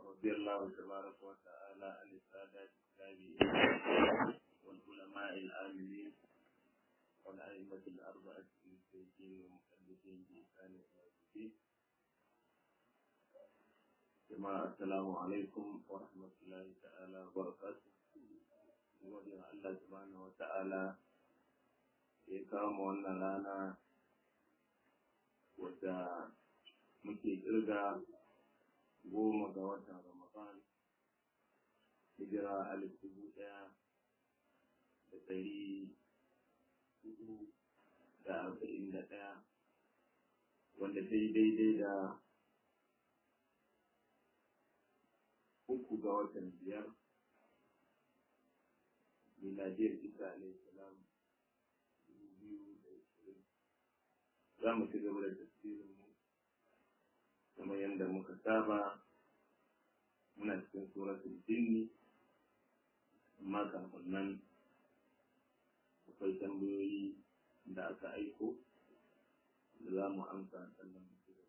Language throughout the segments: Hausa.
رضي الله تبارك وتعالى عن السادات التابعين والعلماء العاملين والأئمة الأربعة المجتهدين والمحدثين بإحسان إلى يوم الدين جماعة السلام عليكم ورحمة الله تعالى وبركاته gode wa Allah subhanahu wa ta'ala ya kawo mu wannan rana wadda muke kirga goma ga watan Ramadan hijira alif dubu ɗaya da ɗari hudu da arba'in da ɗaya wanda ta yi daidai da uku ga watan biyar miladiyar isa alaihi salam dubu biyu da ishirin za mu ci gaba da tafsirin mu kamar yadda muka saba muna cikin suratul jinni amma kafin nan akwai tambayoyi da aka aiko da za mu amsa sannan mu ci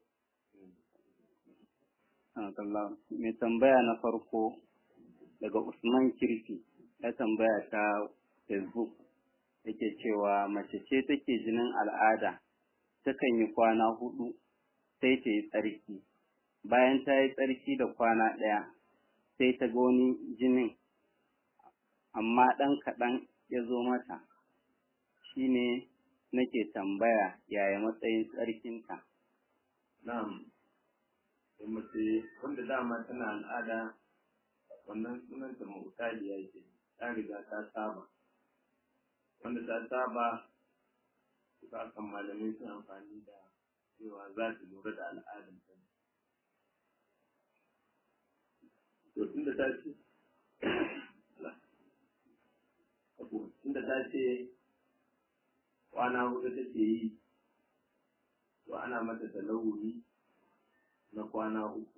gaba mai tambaya na farko daga Usman Kirfi ya tambaya ta Facebook yake cewa mace ce take jinin al'ada takan yi kwana hudu sai ta yi tsarki bayan ta yi tsarki da kwana ɗaya sai ta ga wani jinin amma ɗan kaɗan ya zo mata shine nake tambaya yaya matsayin tsarkinta na'am da mace wanda dama tana al'ada wannan sunanta mu'tadiya ke ta riga ta saba wanda ta saba suka kan malamai sun amfani da cewa za ta lura da al'adar ta to tunda ta ce tunda ta ce kwana hudu take yi to ana mata talawuri na kwana uku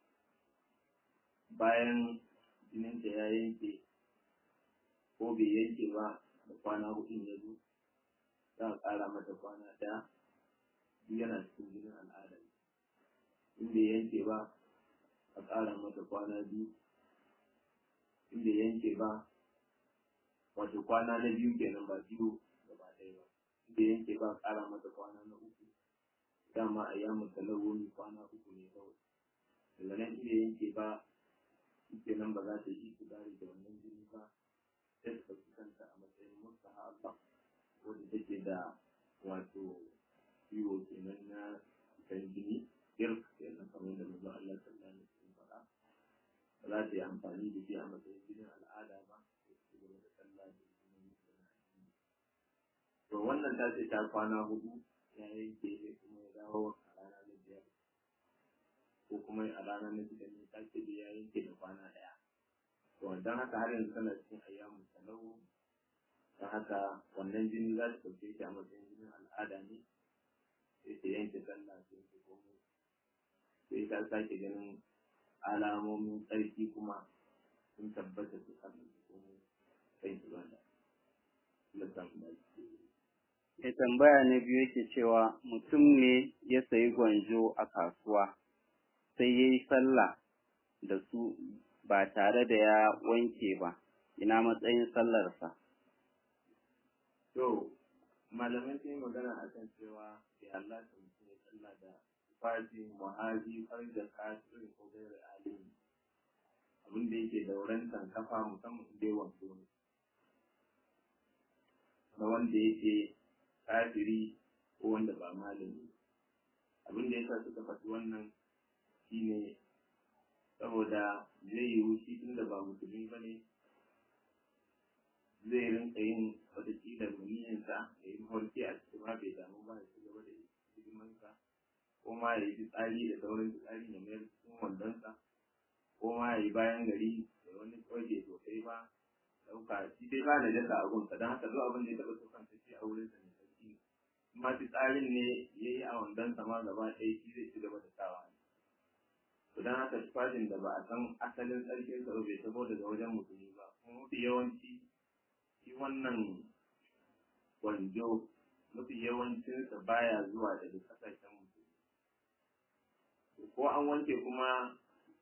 bayan jininta ya yanke ko bai yanke ba da kwana hudun ya zo za a ƙara mata kwana ɗaya duk yana cikin jinin al'ada in bai yanke ba a ƙara mata kwana biyu in bai yanke ba wato kwana na biyu kenan ba biyu gaba ɗaya ba in bai yanke ba a ƙara mata kwana na uku dama a yamu talawuni kwana uku ne kawai daga nan in bai yanke ba shi nan ba za ta yi kudari da wannan jini ba sai ta ɗauki kanta a matsayin mustahaba wadda take da wato ciwo kenan na kan jini girk kenan kamar da manzo Allah sallallahu alaihi wasallam faɗa ba za ta yi amfani da shi a matsayin jinin al'ada ba sai ta gaba da sallah da jinin to wannan ta ce ta kwana hudu ya yanke kuma ya dawo a rana na biyar ko kuma a rana na shida ne ta ce da ya yanke da kwana ɗaya to don haka har yanzu tana cikin ayyamu talau don haka wannan jini za su ɗauke shi a matsayin jinin al'ada ne sai ta yanke sallah sai ta komo sai ta sake ganin alamomin tsarki kuma sun tabbata su kafin su komo sai su bada Ya tambaya na biyu yake cewa mutum ne ya sayi gwanjo a kasuwa sai ya yi sallah da su ba tare da ya wanke ba, ina matsayin sallarsa. To, malamai sun yi magana a kan cewa bai Allah ta mutum ya sallah da fati, muhaji, har da kasirin ko gaira alimi. Abin da yake da wurin kafa musamman da yawan ne. Na wanda yake kafiri ko wanda ba malami. Abin da yasa suka faɗi wannan shine saboda zai yiwu shi tunda ba musulmi ba ne zai rinka yin watakila muniyinsa ya yi mafarki a cikin ma bai damu ba ya ci gaba da hidimansa ko ma ya yi fitsari da sauran fitsari ya mayar cikin wandonsa ko ma ya yi bayan gari da wani kwaje sosai ba ɗauka shi dai ba da jasa a gunsa don haka zuwa abin da ya taɓa tukan shi a wurinsa ne sarki kuma fitsarin ne ya yi a wandonsa ma gaba ɗaya shi zai ci gaba da sawa to don haka tufafin da ba a san asalin tsarkin sa bai tabo daga wajen musulmi ba kuma mafi yawanci shi wannan gwanjo mafi yawancinsa baya zuwa daga kasashen musulmi ko an wanke kuma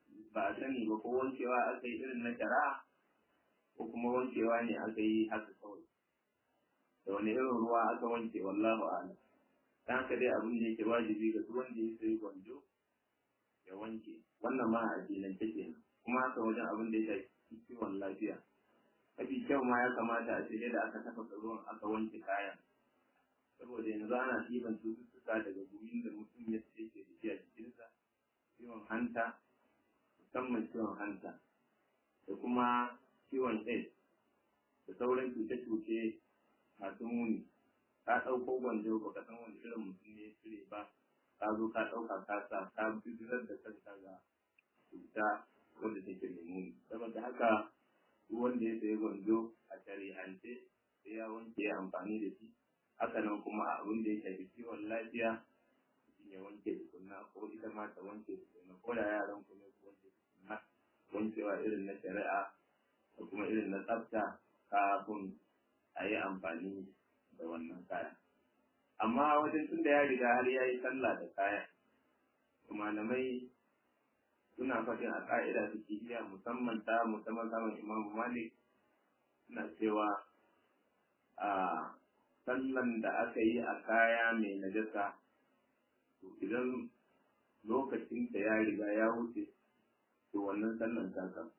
ba a sani ba ko wankewa aka yi irin na shari'a ko kuma wankewa ne aka yi haka kawai da wani irin ruwa aka wanke wallahu a'lam dan haka dai abin da yake wajibi ga duk wanda ya sayi gwanjo ya wanke wannan ma a addinance kenan kuma haka wajen abin da ya shafi kiwon lafiya mafi kyau ma ya kamata a ce da aka tafasa ruwan aka wanke kayan saboda yanzu ana ɗiban cututtuka daga gumin da mutum ya ce ke da shi a jikinsa ciwon hanta musamman ciwon hanta da kuma ciwon AIDS da sauran cuce-cuce masu muni ka ɗauko gwanjo ba ka san wani irin mutum ne ya cire ba ka zo ka ɗauka ka sa ka bijirar da kanka ga cuta wanda take da muni saboda haka duk wanda ya sayi gwanjo a shari'ance sai ya wanke ya amfani da shi haka nan kuma a abin da ya shafi kiwon lafiya mutum ya wanke tukunna ko ita ma ta wanke tukunna ko da yaran ku ne ku wanke tukunna wankewa irin na shari'a da kuma irin na tsafta kafin a yi amfani da wannan kaya amma wajen tun da ya riga har ya yi sallah da kaya malamai suna faɗin a ƙa'ida su iya musamman ta musamman samun imamu malik suna cewa a sallan da aka yi a kaya mai najasa to idan lokacin da ya riga ya wuce to wannan sallan ta kasu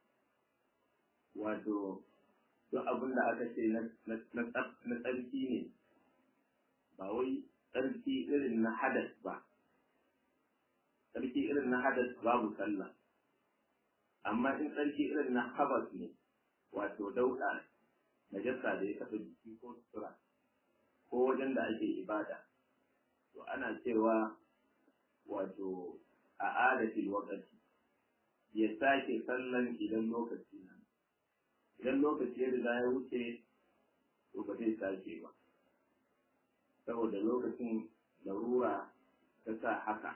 wato duk abin da aka ce na tsarki ne ba wai tsarki irin na hadas ba tsarki irin na hadas babu sallah amma in tsarki irin na habas ne wato dauɗa najasa da ya taɓa jiki ko sutura ko wajen da ake ibada to ana cewa wato a adatil wakati ya sake sallan idan lokaci na idan lokaci ya riga ya wuce to ba zai sake ba saboda lokacin larura ta sa haka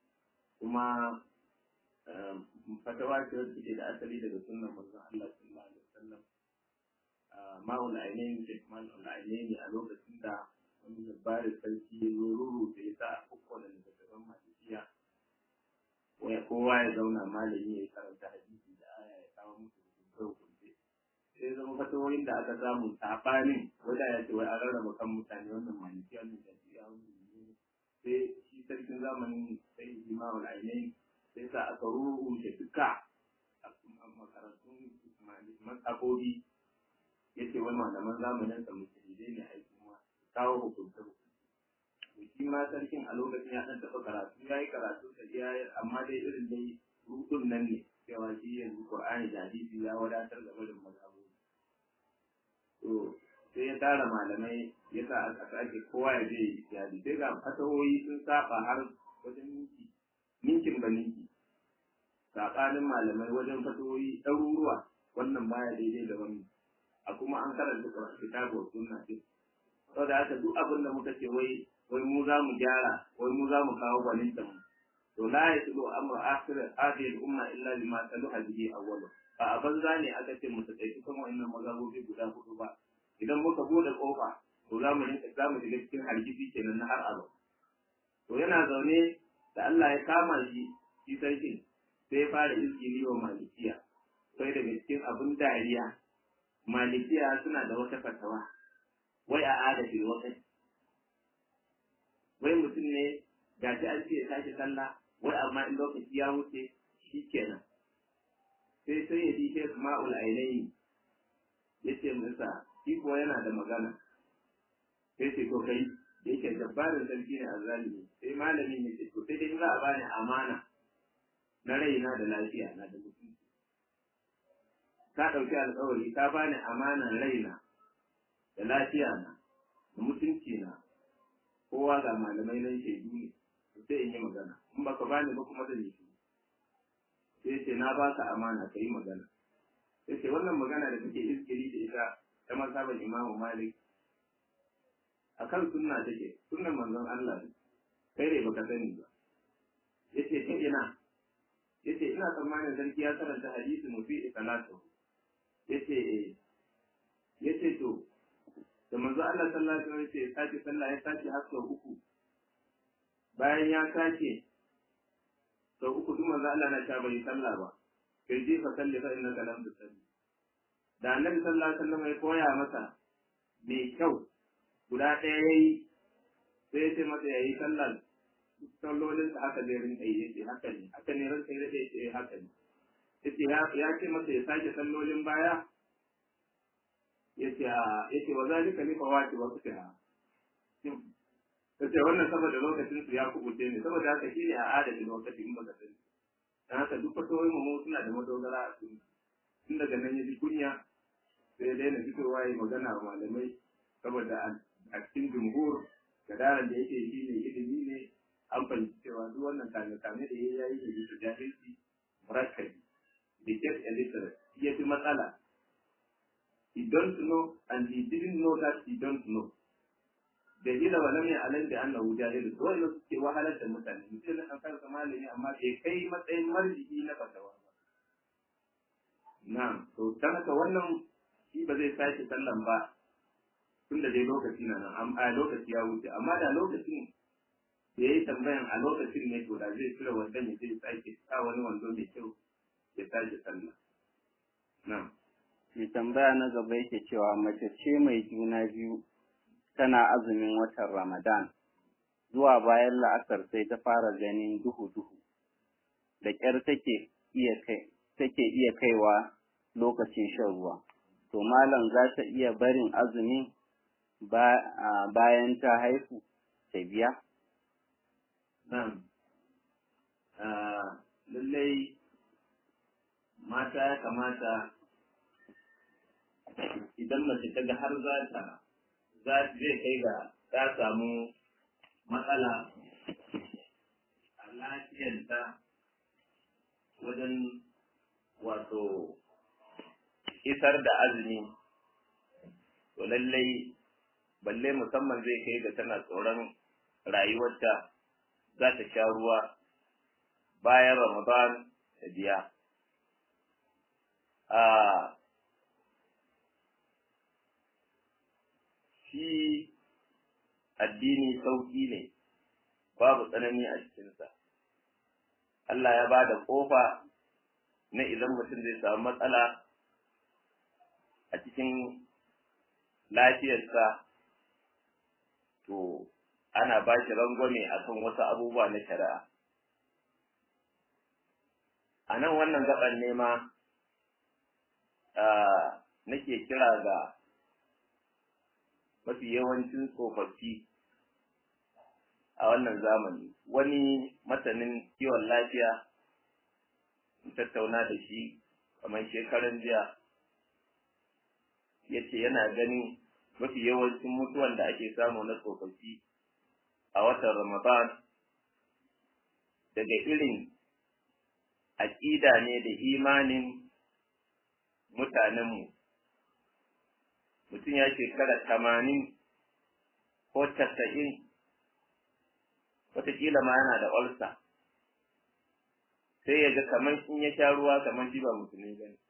kuma fatawa ce wacce ke da asali daga sunan manzon Allah sallallahu alaihi wasallam ma'ul ainihin da ma'ul ainihin a lokacin da wani labarin sarki ya zo ruru da ya sa a kukko da littattafan malikiya kowa ya zauna malami ya karanta hadisi da aya ya kawo musu hukunce hukunce sai zama fatawoyin da aka samu saɓanin wanda ya ce wai an rarraba kan mutane wannan malikiya wannan jajiya wannan sai shi sarkin zamanin sai imamul ainihin sai sa aka rubuce duka a makarantun matsakobi ya ce wani malaman zamanin sa musulmai ne a kuma kawo hukunta hukunta shi ma sarkin a lokacin ya ɗan taɓa karatu ya yi karatu da ya yi amma dai irin dai rudun nan ne cewa shi yanzu qur'ani da hadisi ya wadatar da barin mazhabobi to sai ya tara malamai ya sa aka sake kowa ya je ya sai ga fatawoyi sun saba har wajen minti ninkin ba ninki saɓanin malamai wajen fatawoyi ɗaruruwa wannan baya daidai da wani a kuma an karanta kitabu sunna din saboda haka duk abin da muka ce wai wai mu za mu gyara wai mu za mu kawo gwaninta mu to la yaslu amru akhir hadhihi al-umma illa lima taluha bihi awwalu ba a banza ne aka ce mu taƙaitu kan wannan mazhabobi guda hudu ba idan muka bude kofa to za mu rinka za mu shiga cikin hargitsi kenan na har aro to yana zaune da Allah ya kama shi shi sarkin sai ya fara izgili wa malikiya sai daga cikin abin dariya malikiya suna da wata fatawa wai a adafin wakati wai mutum ne ga shi an ce ya tashi sallah wai amma in lokaci ya wuce shi kenan sai sai ya ji shek ma'ul ainihi ya ce masa shi kuwa yana da magana sai ce to kai da yake jabbarin sarki ne a zalimi sai malamin ya ce to sai dai za a bani amana na raina da lafiya na da mutunci ka ɗauki alƙawari ka bani amanan raina da lafiya na da mutunci na kowa ga malamai nan shaidu ne sai in yi magana in baka bani ba kuma zan yi shi sai ce na baka amana ka yi magana sai ce wannan magana da kake iskiri da ita ta mazhaban imamu malik akan sunna take sunnan manzon Allah ne kai ne baka sani ba yace ta ina yace ina tsammanin sarki ya karanta hadisi mufi salatu yace eh yace to da manzo Allah sallallahu alaihi wasallam ya sake sallah ya sake har sau uku bayan ya sake sau uku duk manzo Allah na cewa bai sallah ba kai je fa salli fa innaka lam tusalli da annabi sallallahu alaihi wasallam ya koya masa mai kyau guda ɗaya yayi sai ya ce masa yayi sallah sallolin sa haka zai rinka yi yace haka ne haka ne ranka ya ce yace haka ne yace ya ce masa ya sake sallolin baya yace yace wa zalika li fawati wa fitaha kace wannan saboda lokacin su ya kubuce ne saboda haka shine a adadin lokaci in baka sani dan haka duk fatoyin mu suna da madogara a sunna tun daga nan yaji kunya sai dai na fitowa yi magana wa malamai saboda a cikin jumhur gadaran da yake shi ne ilimi ne an fahimci cewa duk wannan kame-kame da ya yi ne bisa jahilci murakkabi da get illiterate ya fi matsala he don't know and he didn't know that he don't know da gina wa lam ya'lam da annahu jahil to wanda suke wahalar da mutane mutum na kan kansa malami amma bai kai matsayin marjihi na fatawa ba na'am to dan haka wannan shi ba zai sake sallan ba tun da dai lokaci na nan a lokaci ya wuce amma da lokacin da ya yi tambayan a lokacin ne to da zai cire wandan ya zai sake sa wani wando mai kyau ya sake sallah na'am mai tambaya na gaba yake cewa mace ce mai juna biyu tana azumin watan Ramadan, zuwa bayan la'asar sai ta fara ganin duhu-duhu, da ƙyar take iya kai, take iya kaiwa lokacin shan ruwa. To malam za ta iya barin azumin bayan ta haihu ta biya? Na'am. Lallai mata ya kamata idan mace ta ga har za ta zai kai ga ta samu matsala a lafiyarta wajen wato isar da azumi to lallai balle musamman zai kai ga tana tsoron rayuwarta za ta sha ruwa bayan ramadan ta biya a shi addini sauƙi ne babu tsanani a cikinsa Allah ya ba da ƙofa na idan mutum zai samu matsala a cikin lafiyarsa to ana ba shi rangwame a kan wasu abubuwa na shari'a a nan wannan gaban nema nake kira ga mafi yawancin tsofaffi a wannan zamani wani masanin kiwon lafiya tattauna da shi kamar shekaran jiya ya ce yana ganin mafi yawancin mutuwan da ake samu na tsofaffi a watan ramadan daga irin aƙida ne da imanin mutanenmu mutum ya shekara tamanin ko casa'in wataƙila ma yana da olsa sai ya ga kamar in ya sha ruwa kamar shi ba musulmi ba ne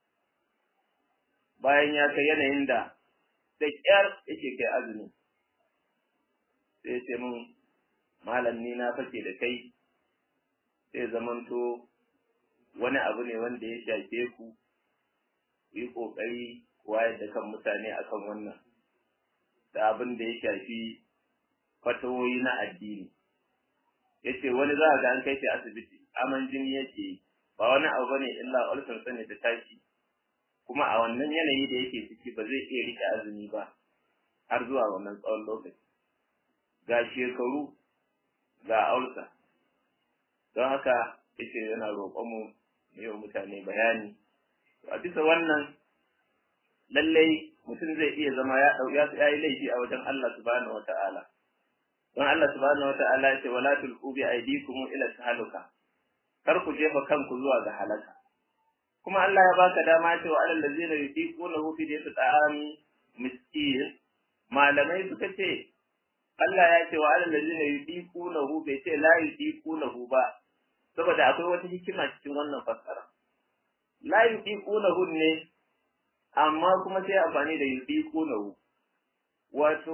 bayan ya kai yanayin da da ƙyar yake kai azumi sai ce mun malam ni na fake da kai sai zamanto wani abu ne wanda ya shafe ku yi ƙoƙari wayar da kan mutane akan wannan da abin da ya shafi fatawoyi na addini ya ce wani za a ga an kai shi asibiti aman jini yake ba wani abu bane illa ulcer sani ta tashi kuma a wannan yanayi da yake ciki ba zai iya rike azumi ba har zuwa wannan tsawon lokaci ga shekaru ga ulcer don haka yace yana roƙon mu yi wa mutane bayani a bisa wannan lallai mutum zai iya zama ya ya yi laifi a wajen Allah subhanahu wata'ala don Allah subhanahu wata'ala ya ce wala tulqu bi aydikum ila tahaluka kar ku jefa kanku zuwa ga halaka kuma Allah ya baka dama cewa alal ladzina yutiqunahu fi diyati ta'ami miskin malamai suka ce Allah ya ce wa alal ladzina yutiqunahu bai ce la yutiqunahu ba saboda akwai wata hikima cikin wannan fassara la yutiqunahu ne amma kuma sai amfani da yudiqunahu wato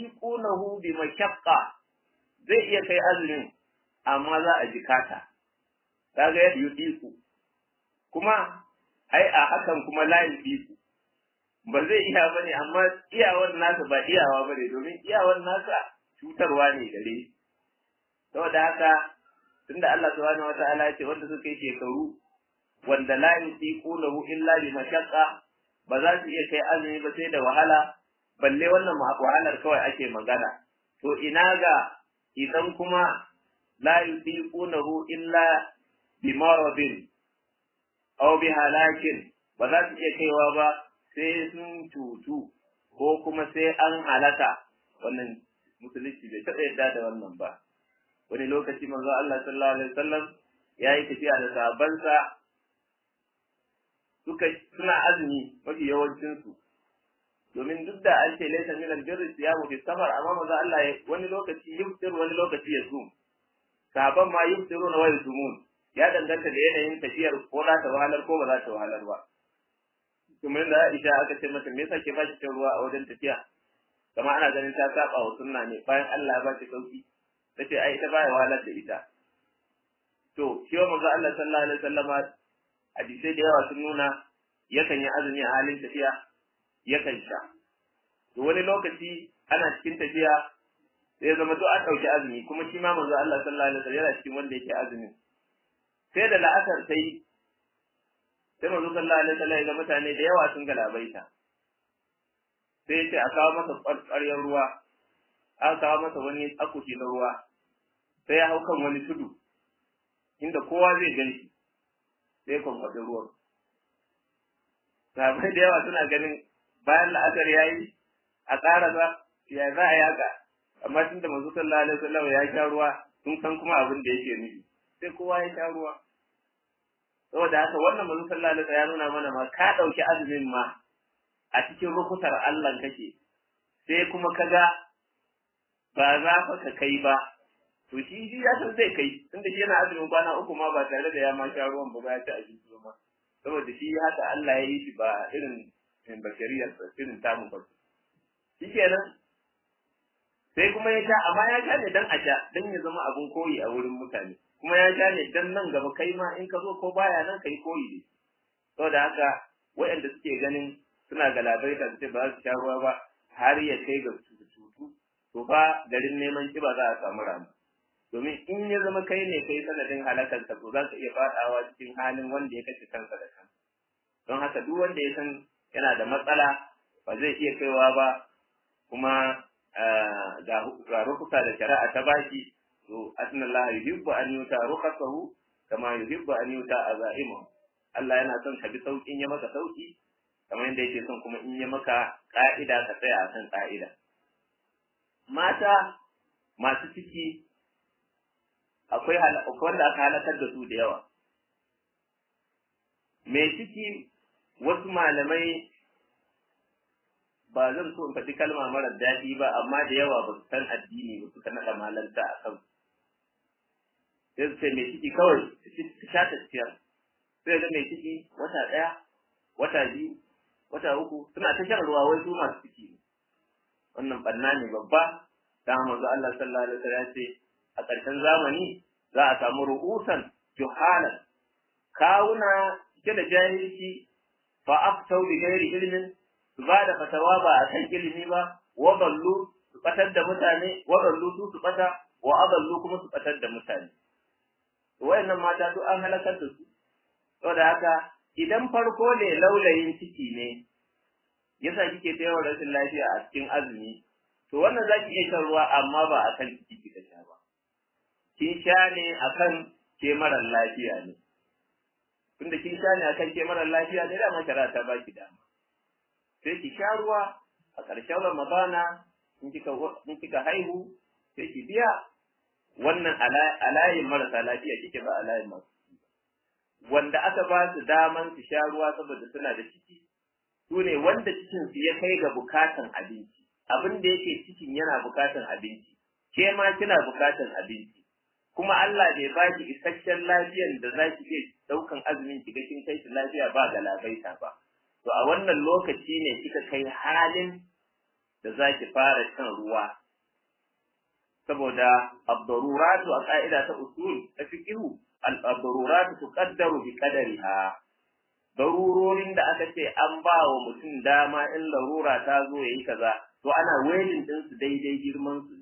yudiqunahu bi mashaqqa zai iya kai azumin amma za a jikata kaga ya yudiku kuma ai a hakan kuma la yudiku ba zai iya bane amma iyawar nasa ba iyawa bane domin iyawar nasa cutarwa ne gare saboda haka tunda Allah subhanahu wataala ya ce wanda suka yi shekaru wanda la yudiqunahu illa bi mashaqqa ba za su iya kai azumi ba sai da wahala balle wannan wahalar kawai ake magana to ina ga idan kuma la yudiqunahu illa bi maradin aw bi halakin ba za su iya kaiwa ba sai sun cutu ko kuma sai an halaka wannan musulunci bai taɓa yadda da wannan ba wani lokaci manzo Allah sallallahu alaihi wasallam ya yi tafiya da sahabbansa suka suna azumi mafi yawancinsu domin duk da an ce laisa min albirri siyamu fi safar amma manzo Allah ya wani lokaci yuftir wani lokaci ya zum sahabban ma yuftiruna wa yusumun ya danganta da yanayin tafiyar ko za ta wahalar ko ba za ta wahalar ba kuma da Aisha aka ce mata me yasa ke ba ki ruwa a wajen tafiya kamar ana ganin ta saba wa sunna ne bayan Allah ya ba ki sauki tace ai ita baya wahalar da ita to shi wa manzo Allah sallallahu alaihi wasallama hadisai da yawa sun nuna yakan yi azumi a halin tafiya yakan sha to wani lokaci ana cikin tafiya sai zama to an ɗauki azumi kuma shi ma manzo Allah sallallahu alaihi wasallam yana cikin wanda yake azumi sai da la'asar sai sai manzo sallallahu alaihi wasallam ya ga mutane da yawa sun galabaita sai ya ce a kawo masa ƙwarƙwaryar ruwa aka kawo masa wani akushi na ruwa sai ya hau kan wani tudu inda kowa zai gan shi sai ya kwankwaɗi ruwan sahabbai da yawa suna ganin bayan la'asar ya yi a ƙara ba ya za a yaka amma tunda manzo sallallahu alaihi wasallam ya sha ruwa sun san kuma abin da yake nufi sai kowa ya sha ruwa saboda haka wannan manzo sallallahu alaihi wasallam ya nuna mana ma ka ɗauki azumin ma a cikin rukutar Allah kake sai kuma kaga ba za fa ka kai ba to shi shi ya san zai kai tunda shi yana azumin kwana uku ma ba tare da ya ma sha ruwan ba ya ci abinci ba saboda shi haka Allah ya yi shi ba irin bashariyar irin tamu ba shi kenan sai kuma ya sha amma ya sha ne dan a sha dan ya zama abun koyi a wurin mutane kuma ya sha ne dan nan gaba kai ma in ka zo ko baya nan kai koyi ne saboda haka waɗanda suke ganin suna galabaita su ce ba su sha ruwa ba har ya kai ga cutu to fa garin neman kiba za a samu rana domin in ya zama kai ne kai sanadin halakar ka to za ka iya fadawa cikin halin wanda ya kashe kansa da kan don haka duk wanda ya san yana da matsala ba zai iya kaiwa ba kuma ga rukusa da shari'a ta baki to asna Allah yuhibbu an yuta rukasahu kama yuhibbu an yuta azaimu Allah yana son ka bi saukin ya maka sauki kamar yadda yake son kuma in ya maka ka'ida ka tsaya a kan ka'ida mata masu ciki akwai wanda aka halakar da su da yawa mai ciki wasu malamai ba zan so in faɗi kalma marar daɗi ba amma da yawa ba su san addini ba suka naɗa malanta a kan sai su ce mai ciki kawai su sha tafiyar sai ga mai ciki wata ɗaya wata biyu wata uku suna ta shan ruwa wai su masu ciki ne wannan ɓanna ne babba ta manzo Allah sallallahu alaihi wasallam ya ce a ƙarshen zamani za a samu ru'usan juhalan kawuna cike da jahilci fa aftau bi ghairi ilmin su ba da fatawa ba a kan ilimi ba wa ballu su batar da mutane wa ballu su su bata wa aballu kuma su batar da mutane wayannan mata duk an halakar da su saboda haka idan farko ne laulayin ciki ne yasa kike ta yawan rashin lafiya a cikin azumi to wannan zaki iya shan ruwa amma ba akan ciki kika sha ba kin sha ne akan ke marar lafiya ne tunda kin sha ne akan ke marar lafiya ne dama shari'a ta baki dama sai ki sha ruwa a ƙarshen ramadana in kika in kika haihu sai ki biya wannan alayin marasa lafiya kike ba alayin masu wanda aka ba su daman su sha ruwa saboda suna da ciki su ne wanda cikin su ya kai ga bukatan abinci abin da yake cikin yana bukatan abinci ke ma kina bukatan abinci kuma Allah bai ba ki isasshen lafiyar da za ki iya daukan azumin ki ga kin kai shi lafiya ba ga labaita ba to a wannan lokaci ne kika kai halin da za ki fara shan ruwa saboda abdaruratu a ka'ida ta usul ta fiqhu al-darurat tuqaddaru bi qadariha darurorin da aka ce an ba wa mutum dama in larura ta zo yayi kaza to ana waiting din su daidai girman su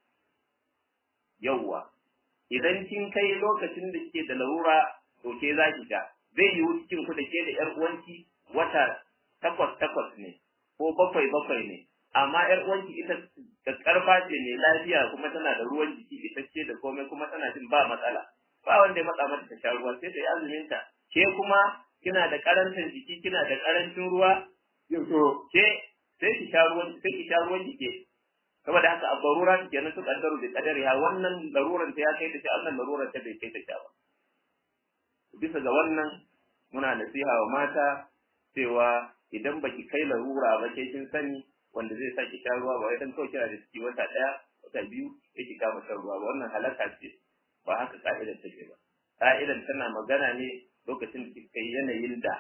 yawwa idan kin kai lokacin da kike da larura to ke za ki ga zai yi cikin ku da ke da yar uwanki wata takwas takwas ne ko bakwai bakwai ne amma yar uwanki ita da karfa ce ne lafiya kuma tana da ruwan jiki itacce da komai kuma tana jin ba matsala ba wanda ya matsa mata ta sha ruwa sai ta yi azumin ta ke kuma kina da karantar jiki kina da karancin ruwa to ke sai ki sha ruwan sai ki sha ruwan jiki saboda haka a barura ta kenan su kaddaru da kadariha wannan laruran ta ya kai ta sha wannan laruran ta bai kai ta sha ba bisa ga wannan muna nasiha wa mata cewa idan baki kai larura ba ke kin sani wanda zai saki sha ruwa ba wai dan kawai kina da ciki wata daya wata biyu yake kama shan ruwa ba wannan halaka ce ba haka ka'idar take ba ka'idar tana magana ne lokacin da kika yi yanayin da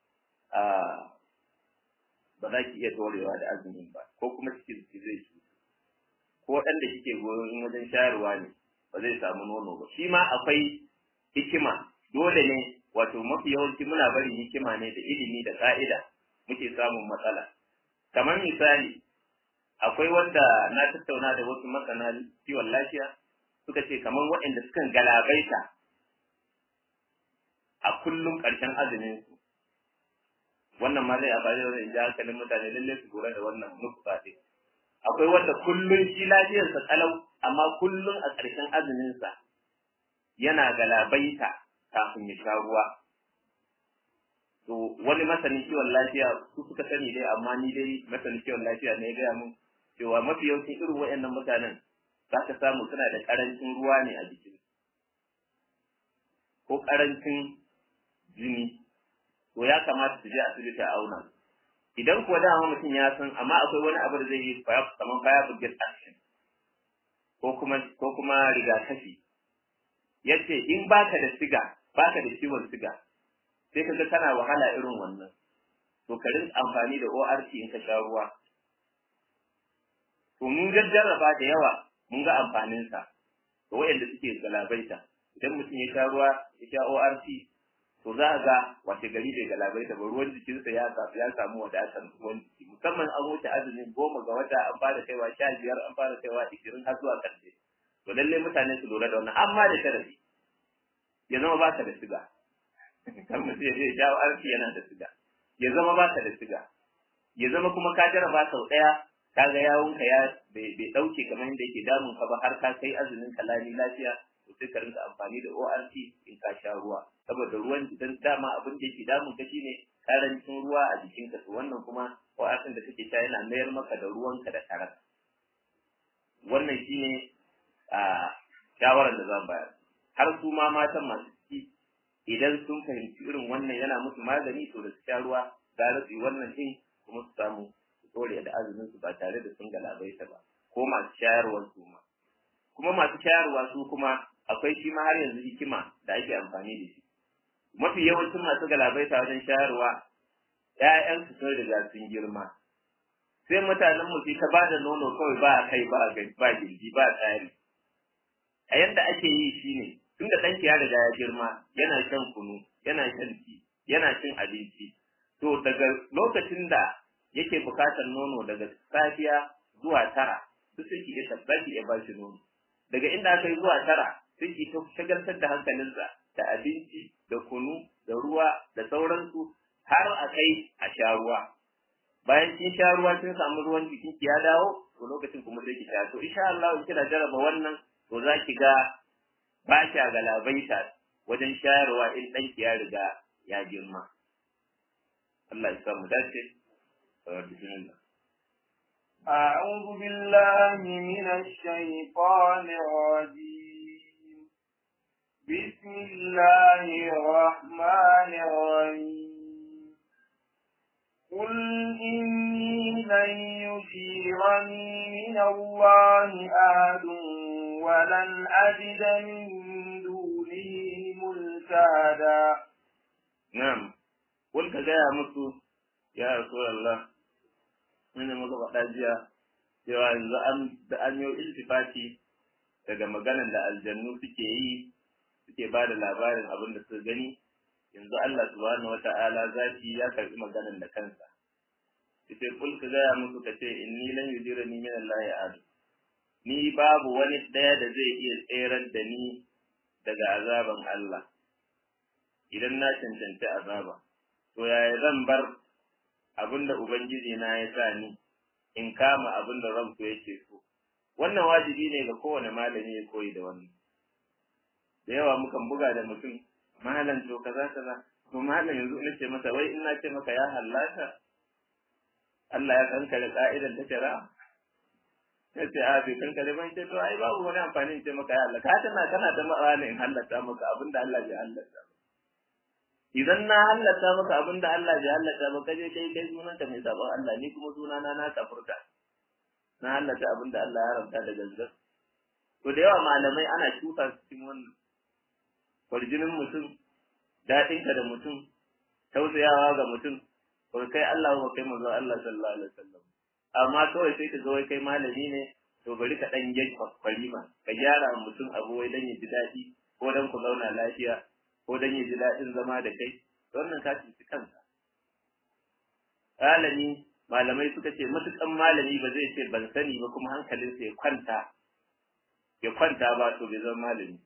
ba za ki iya dorewa da azumin ba ko kuma cikin ki zai ci ko ɗan da kike goyon wajen shayarwa ne ba zai samu nono ba shi ma akwai hikima dole ne wato mafi yawanci muna bari hikima ne da ilimi da ka'ida muke samun matsala kamar misali akwai wanda na tattauna da wasu masana kiwon lafiya suka ce kamar waɗanda sukan galabaita a kullum ƙarshen azumin su wannan ma zai amfani da in ji hankalin mutane lalle su lura da wannan nufa ɗin akwai wanda kullum shi lafiyarsa kalau amma kullum a ƙarshen azumin sa yana galabaita kafin ya sha ruwa to wani masanin kiwon lafiya su suka sani dai amma ni dai masanin kiwon lafiya ne ya gaya mun cewa mafi yawancin irin waɗannan mutanen za ka samu suna da ƙarancin ruwa ne a jikin ko ƙarancin jini to ya kamata su je asibiti a auna idan kuwa dama mutum ya san amma akwai wani abu da zai yi kamar baya buget action ko kuma ko kuma rigakafi yace in baka da siga baka da ciwon siga sai kaga kana wahala irin wannan to ka rinka amfani da ORT in ka sha ruwa to mun jarraba da yawa mun ga amfanin sa to wayanda suke galabaita idan mutum ya sha ruwa ya sha ORT to za a ga wace gari bai galabaita ba ruwan jikinsa ya samu ya samu wadatar ruwan jiki musamman an wuce azumin goma ga wata an fara kaiwa sha biyar an fara kaiwa ishirin har zuwa ƙarshe to lallai mutane su lura da wannan amma da sharadi ya zama ba ka da siga kan mutum ya je jawo arki yana da siga ya zama ba ka da siga ya zama kuma ka jarraba sau ɗaya ka ga yawunka ya bai ɗauke kamar yadda yake damun ka ba har ka kai azumin ka lami lafiya to sai ka rinka amfani da ORT in ka sha ruwa saboda ruwan idan dama abin da yake damun ka shine karancin ruwa a jikinka to wannan kuma ORT da kake sha yana mayar maka da ruwanka da karar wannan shine a shawarar da zan bayar har su ma matan masu ciki idan sun fahimci irin wannan yana musu magani to da su sha ruwa gara su yi wannan din kuma su samu su dore da azumin su ba tare da sun galabaita ba ko masu shayarwar su ma kuma masu shayarwa su kuma akwai shi ma har yanzu hikima da ake amfani da shi mafi yawancin masu galabaita wajen shayarwa ‘ya'yansu sun riga sun girma sai mutanen mu ta ba da nono kawai ba a kai ba ba gindi ba tsari a yanda ake yi shine tunda ɗanki ya riga ya girma yana shan kunu yana shan ti yana cin abinci to daga lokacin da yake bukatar nono daga safiya zuwa tara duk sai ki iya tabbaki ya bashi nono daga inda aka yi zuwa tara sai ki ta shagaltar da hankalinsa da abinci da kunu da ruwa da sauransu har a kai a sha ruwa bayan kin sha ruwa kin samu ruwan jikin ki ya dawo to lokacin kuma sai ki sha to insha Allah in kina jarraba wannan to za ki ga ba kya galabaita wajen shayarwa in ɗanki ya riga ya girma Allah ya samu dace bismillah أعوذ بالله من الشيطان الرجيم بسم الله الرحمن الرحيم قل إني لن يجيرني من الله أحد ولن أجد من دونه ملتهدا na'am wal ka gaya musu ya rasulullah mun muka faɗa jiya cewa yanzu an da an yi iltifati daga maganar da aljannu suke yi suke ba da labarin abin da suka gani yanzu Allah subhanahu wata'ala zaki ya karbi maganar da kansa yace kul ka gaya musu ka ce inni lan yujirani min Allah adu ni babu wani daya da zai iya tserar da ni daga azaban Allah idan na cancanci azaba to yaya zan bar abinda ubangiji na ya sa ni in kama abinda ranku yake so wannan wajibi ne ga kowane malami ya koyi da wannan da yawa mukan buga da mutum malam to kaza kaza to malam yanzu ina ce masa wai ina ce maka ya hallaka Allah ya kankare ka'idar ta shari'a sai ce a bai kankare ban ce to ai babu wani amfani in ce maka ya hallaka haka na kana da ma'ana in hallata maka abinda Allah bai hallata idan na hallata maka abinda Allah bai hallata ba kaje kai kai sunanka mai sabon Allah ni kuma sunana na kafurta na hallata abinda Allah ya haramta da gangan to da yawa malamai ana shuka su cikin wannan kwarjinin mutum daɗinka da mutum tausayawa ga mutum ba kai Allah ba kai manzon Allah sallallahu alaihi wasallam amma kawai sai ka ga wai kai malami ne to bari ka dan yi kwalima ka gyara mutum abu wai dan ya ji daɗi ko dan ku zauna lafiya ko dan ya ji daɗin zama da kai wannan ka ci kanka malami malamai suka ce matukan malami ba zai ce ban sani ba kuma hankalinsa ya kwanta ya kwanta ba to bai zama malami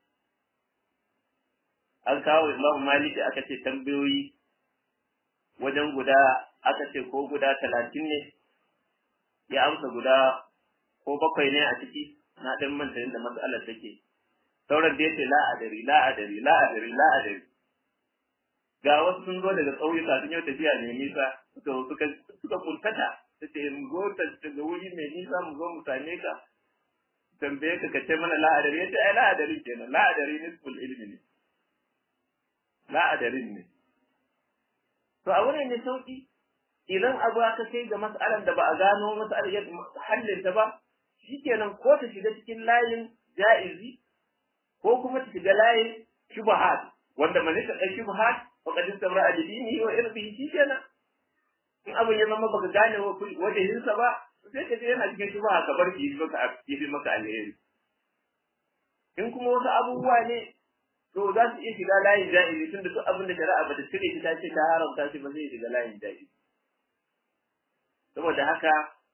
an kawo Imam Maliki aka ce tambayoyi wajen guda aka ce ko guda talatin ne ya amsa guda ko bakwai ne a ciki na ɗan manta yadda matsalar take sauran da yace la adari la adari la adari la adari ga wasu sun zo daga ƙauyuka sun yi tafiya mai nisa suka suka suka kuntata ta ce mu zo daga wuri mai nisa mu zo mu same ka tambaye ka kace mana la adari yace ai la adari kenan la adari nisful ilmi ne la adarin ne to a wurin ne sauki idan abu aka kai ga mas'alar da ba a gano mas'alar yadda hallin ta ba shikenan ko ta shiga cikin layin ja'izi ko kuma ta shiga layin shubahat wanda man ta kai shubahat wa qad istamra adini wa irbihi shikenan in abin ya zama baka gane wajen sa ba sai ka je yana cikin shubaha ka bar shi maka yi maka alheri in kuma wasu abubuwa ne to za su iya shiga layin ja'izi tunda duk abin da shari'a bata cire shi ta ce ta haramta shi ba zai shiga layin ja'izi saboda haka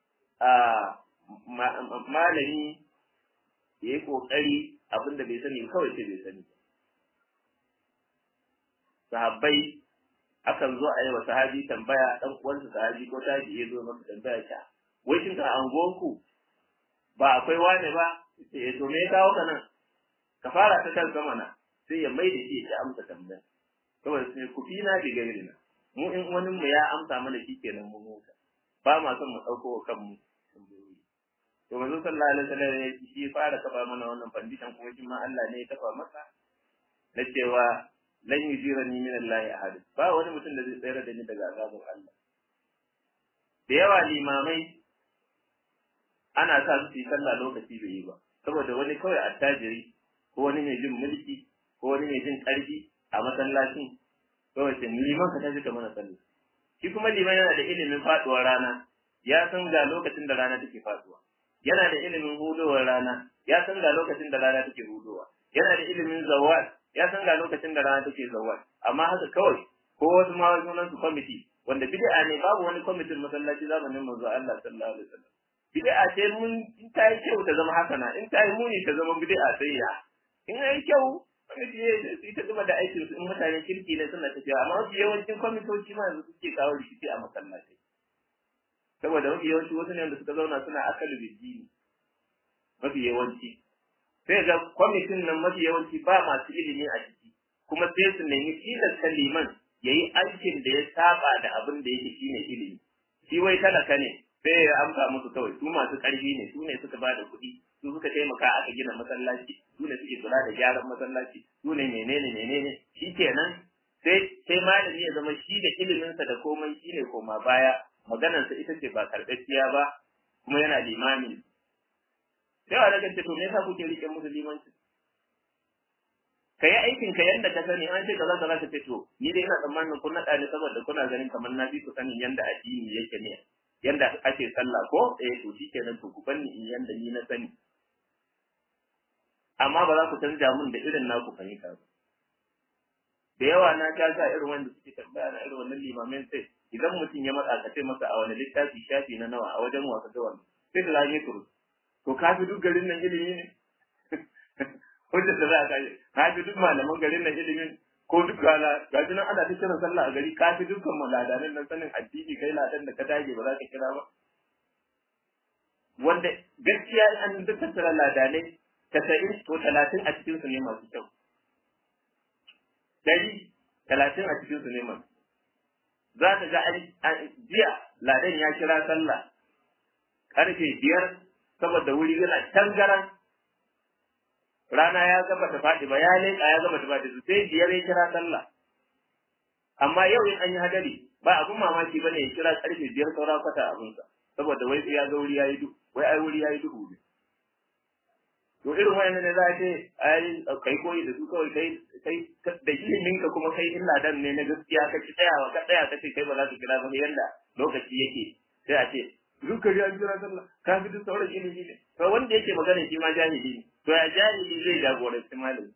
malami ya yi ƙoƙari abin da bai sani kawai ce bai sani sahabbai akan zo a yi wa sahabi tambaya ɗan uwansa sahabi ko taji ya zo maka tambaya ta wai shin ka anguwanku ba akwai wane ba ce to me ya kawo ka nan ka fara ta kan sama na sai ya mai da shi ya amsa tambaya saboda sai ku fi na diga na mu in wani mu ya amsa mana shi kenan mu huta ba ma son mu dauko wa kanmu to manzo sallallahu alaihi wasallam shi fara kafa mana wannan fandishan kuma shi ma Allah ne ya kafa masa na cewa lan yujirani min Allah ahad ba wani mutum da zai tsere da ni daga azabin Allah da yawa limamai ana sa su yi sallah lokaci bai yi ba saboda wani kawai attajiri ko wani mai jin mulki ko wani mai jin ƙarfi a masallacin kawai sai liman ka tashi ka mana sallah shi kuma liman yana da ilimin faduwar rana ya san ga lokacin da rana take faduwa yana da ilimin hudowar rana ya san ga lokacin da rana take hudowa yana da ilimin zawal ya san ga lokacin da rana take zawal amma haka kawai ko wasu ma sunan su kwamiti wanda bid'a ne babu wani kwamitin masallaci zamanin manzo Allah sallallahu alaihi wasallam bid'a ce mun in ta yi kyau ta zama hasana in ta yi muni ta zama bid'a sai ya in yi kyau kwamiti ya ta gaba da aikin su in mutane kirki ne suna tafiya amma mafi yawancin kwamitoci ma yanzu suke kawo rikici a masallatai saboda mafi yawanci wasu ne da suka zauna suna akalu bijini mafi yawanci sai ga kwamitin nan mafi yawanci ba masu ilimi a ciki kuma sai su nemi tilasta liman ya yi aikin da ya saba da abin da yake shine ilimi shi wai talaka ne sai ya amsa musu kawai su masu ƙarfi ne su ne suka ba da kuɗi su suka taimaka aka gina masallaci su ne suke kula da gyaran masallaci su ne menene menene shi kenan sai sai malami ya zama shi da iliminsa da komai shi ne koma baya maganarsa ita ce ba karɓaɓɓiya ba kuma yana limami sai wa daga ce to me yasa kuke rike musu limanci ka yi aikin ka yanda ka sani an ce kaza kaza ka ce to ni dai ina tsammanin kun naɗa ne saboda kuna ganin kamar na bi ku sanin yanda addini yake ne yanda ake sallah ko eh to shikenan to ku banni in yanda ni na sani amma ba za ku canja mun da irin naku fahimta ba da yawa na ta sa irin wanda suke tambaya na irin wannan limamin sai idan mutum ya matsa ka ce masa a wani littafi shafi na nawa a wajen wasa da wannan sai da zage turu to ka fi duk garin nan ilimi ne hujjar da za ka yi ka fi duk malaman garin nan ilimin ko duk gala ga nan ana ta kiran sallah a gari ka fi dukkan maladanin nan sanin addini kai ladan da ka dage ba za ka kira ba wanda gaskiya an duk tattara ladanai tasa'in to talatin a cikinsu ne masu kyau dari talatin a cikinsu ne masu za ka ga jiya ladan ya kira sallah karfe biyar saboda wuri yana tangaran rana ya gaba ta faɗi ba ya leƙa ya gaba ta faɗi sai biyar ya kira sallah amma yau in an yi hadari ba abun mamaki ba ne ya kira karfe biyar saura kwata abinsa saboda wai ya ga wuri ya yi duhu wai ai wuri ya yi duhu ne to irin wayannan ne za a ce ai kai koyi da su kawai kai kai da ilimin ka kuma kai illa dan ne na gaskiya ka ci tsayawa ka tsaya ka ce kai ba za ka kira ba yanda lokaci yake sai a ce duka ya jira sallah ka fi duk sauran ilimi ne to wanda yake magana shi ma jahili ne to ya jahili zai jagoranci malami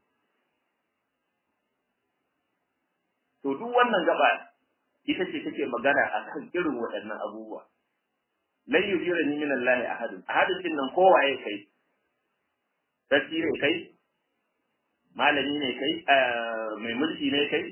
to duk wannan gaba ita ce take magana akan irin waɗannan abubuwa lan yujirani min Allah ahadun ahadun din nan kowaye kai sarki ne kai malami ne kai mai mulki ne kai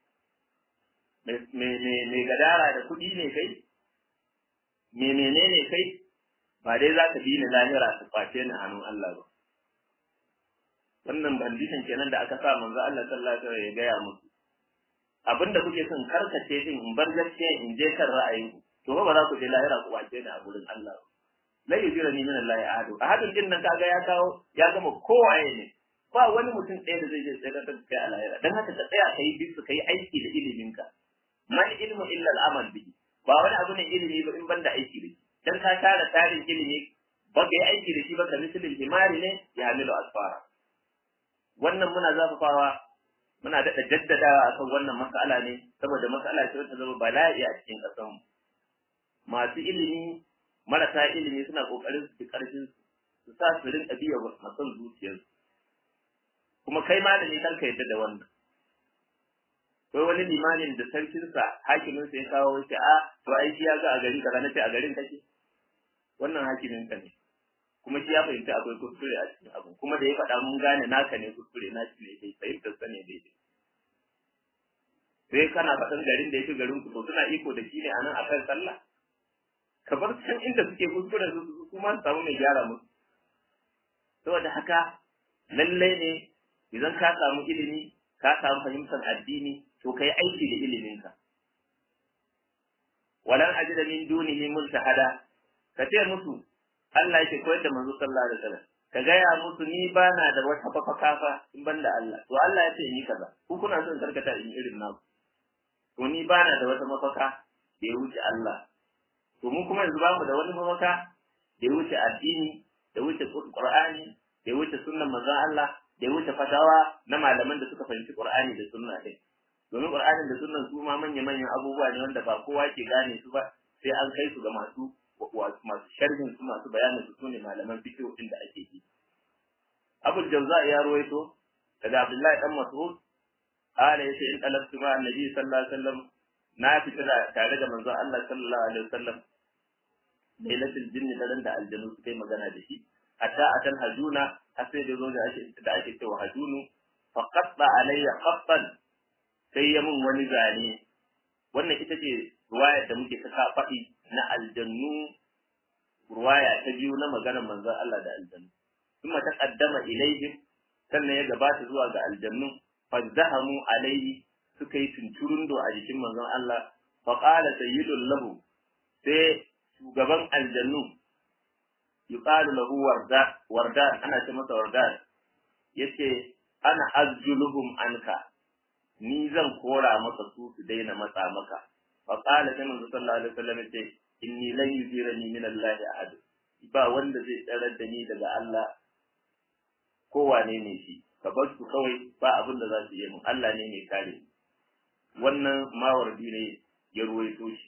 mai gadara da kuɗi ne kai me menene kai ba dai za ka bi ni lahira su kwace ni hannun Allah ba wannan bandishin kenan da aka sa manzo Allah sallallahu alaihi wasallam ya gaya musu abinda kuke son karkace din in bar gaskiya in je kan ra'ayinku to ba za ku je lahira ku kwace ni a gurin Allah ba la yujirani min Allah ahadu ahadun din nan kaga ya kawo ya gama kowaye ne ba wani mutum ɗaya da zai je tsaye da kai a lahira dan haka ka tsaya kai bisu kai aiki da iliminka man ilmu illa al-amal bihi ba wani abu ne ilimi ba in banda aiki da shi dan ka tara tarin ilimi ba ka yi aiki da shi ba ka misalin himari ne ya hamilu asfara wannan muna zafafawa muna daɗa jaddadawa akan wannan mas'ala ne saboda mas'ala ce wata zama bala'i a cikin ƙasarmu masu ilimi marasa ilimi suna ƙoƙarin su fi ƙarfin su sa su rinka biya masan zuciyarsu kuma kai malami kar ka yadda da wannan Wai wani limamin da sarkinsa hakiminsa ya kawo shi a to ai shi ya ga a gari kaza nace a garin kake wannan hakimin ka ne kuma shi ya fahimci akwai kuskure a cikin abu kuma da ya faɗa mun gane naka ne kuskure na shi ne dai fahimtar sa ne dai sai kana faɗan garin da yake garin ku to suna iko da shi ne a nan akan sallah ka bar can inda suke kuskure su kuma su samu mai gyara musu saboda haka lallai ne idan ka samu ilimi ka samu fahimtar addini to kai aiki da iliminka walan ajida min dunihi multahada ka ce musu Allah yake koyar da manzo sallallahu alaihi wasallam ka gaya musu ni bana da wata mafaka fa in banda Allah to Allah ya ce ni kaza ku kuna son karkata in irin naku to ni bana da wata mafaka da ya wuce Allah to mu kuma yanzu bamu da wani mafaka da ya wuce addini da wuce Qur'ani da ya wuce sunnan manzon Allah da ya wuce fatawa na malaman da suka fahimci Qur'ani da sunna din domin Qur'anin da sunnan su ma manya manyan abubuwa ne wanda ba kowa ke gane su ba sai an kai su ga masu masu sharhin su masu bayanin su sune malaman fiqh din da ake yi Abu Jawza ya ruwaito daga Abdullahi dan Mas'ud قال yace in talabtu ma annabi sallallahu alaihi wasallam na fita tare da manzon Allah sallallahu alaihi wasallam lailatul jinni daren da aljanu suka yi magana da shi hatta atal hajuna har sai da zo da ake da ake cewa hajunu fa qatta alayya qattan sai ya mun wani zane wannan ita ce ruwaya da muke ta faɗi na aljannu ruwaya ta biyu na maganar manzon Allah da aljannu kuma ta qaddama ilaihim sannan ya gabata zuwa ga aljannu fazzahamu alaihi suka yi tunturundo a jikin manzon Allah fa qala sayyidul lahu sai shugaban aljannu yuqalu lahu warda warda ana ce masa warda yace ana azjuluhum anka ni zan kora maka su su daina matsa maka fa qala sai manzo sallallahu alaihi wasallam yace inni lan yuzirani min Allah ahad ba wanda zai tsarar da ni daga Allah ko wane ne shi ka bar su kawai ba abin da za su yi mun Allah ne mai kare wannan mawardi ne ya ruwaito shi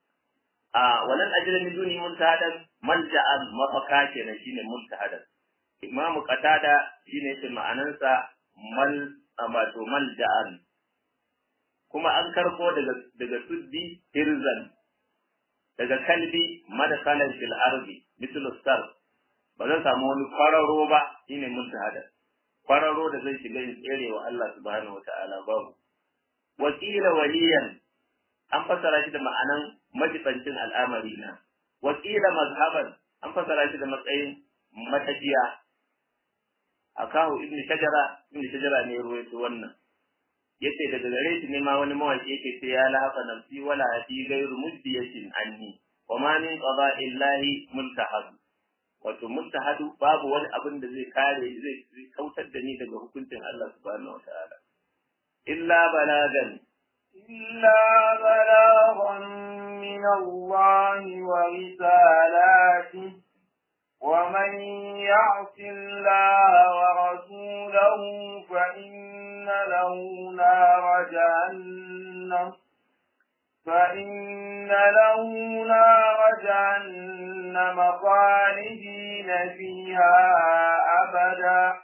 a wannan ajira min duni muntahadan malja'an mafaka kenan shine muntahadan imamu qatada shine shi ma'anansa mal wato malja'an kuma an karko daga daga suddi hirzan daga kalbi madakalan fil ardi mislu sar ba zan samu wani kwararo ba shine muntahada kwararo da zai shiga in tsere wa Allah subhanahu wataala babu wakila waliyan an fasara shi da ma'anan majibancin al'amari na wakila mazhaban an fasara shi da matsayin matafiya akahu ibnu shajara ibnu shajara ne ruwaito wannan yace daga gare shi ne ma wani mawaki yake ce ya lahafa nafsi wala hadi ghairu muddiyatin anni wa ma min qada'illahi muntahad wato muntahadu babu wani abin da zai kare zai kautar da ni daga hukuncin Allah subhanahu wa ta'ala illa balagan إلا بلاغا من الله ورسالاته ومن يعص الله ورسوله فإن له نار جهنم فإن له نار جهنم خالدين فيها أبدا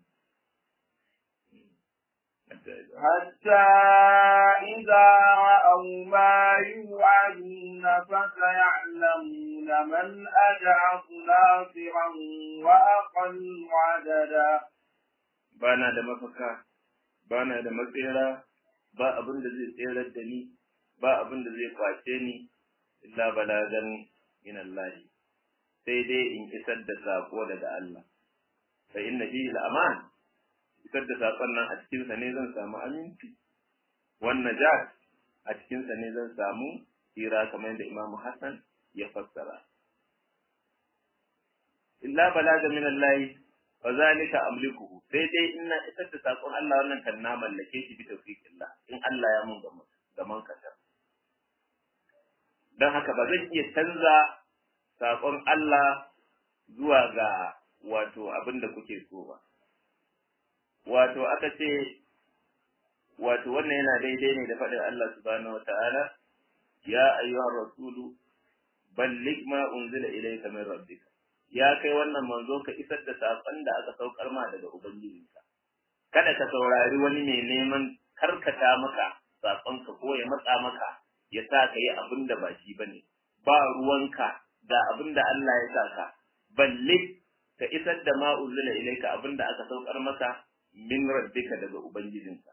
حتى إذا رأوا ما يوعدون فسيعلمون من أجعف ناصرا وأقل عددا bana da mafaka bana da matsera ba abin da zai tserar da ni ba abin da zai kwace ni illa balagan min Allah sai dai in isar da sako daga Allah fa inna fihi al-aman isar da sakon nan a cikin sa ne zan samu aminci wannan najat a cikin sa ne zan samu tsira kamar yadda Imam Hassan ya fassara illa balaga min Allah fa zalika amlikuhu sai dai in na isar da sakon Allah wannan kan na mallake shi bi tawfiqillah in Allah ya mun gaman gaman kasar don haka ba zan iya canza sakon Allah zuwa ga wato abin da kuke so ba wato aka ce wato wannan yana daidai ne da faɗin Allah subhanahu wata'ala ya ayyuhar rasulu balligh ma unzila ilayka min rabbika ya kai wannan manzo ka isar da sakon da aka saukar ma daga ubangijinka kada ka saurari wani mai neman karkata maka sakonka ko ya matsa maka ya sa ka yi abin da ba shi bane ba ruwanka da abin da Allah ya sa ka balligh ka isar da ma unzila ilayka abin da aka saukar maka min rabbika daga ubangijinka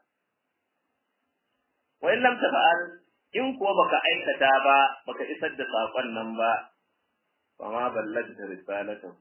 wa in lam tafa'al in kuwa baka aikata ba baka isar da sakon nan ba fa ma ballagta risalatahu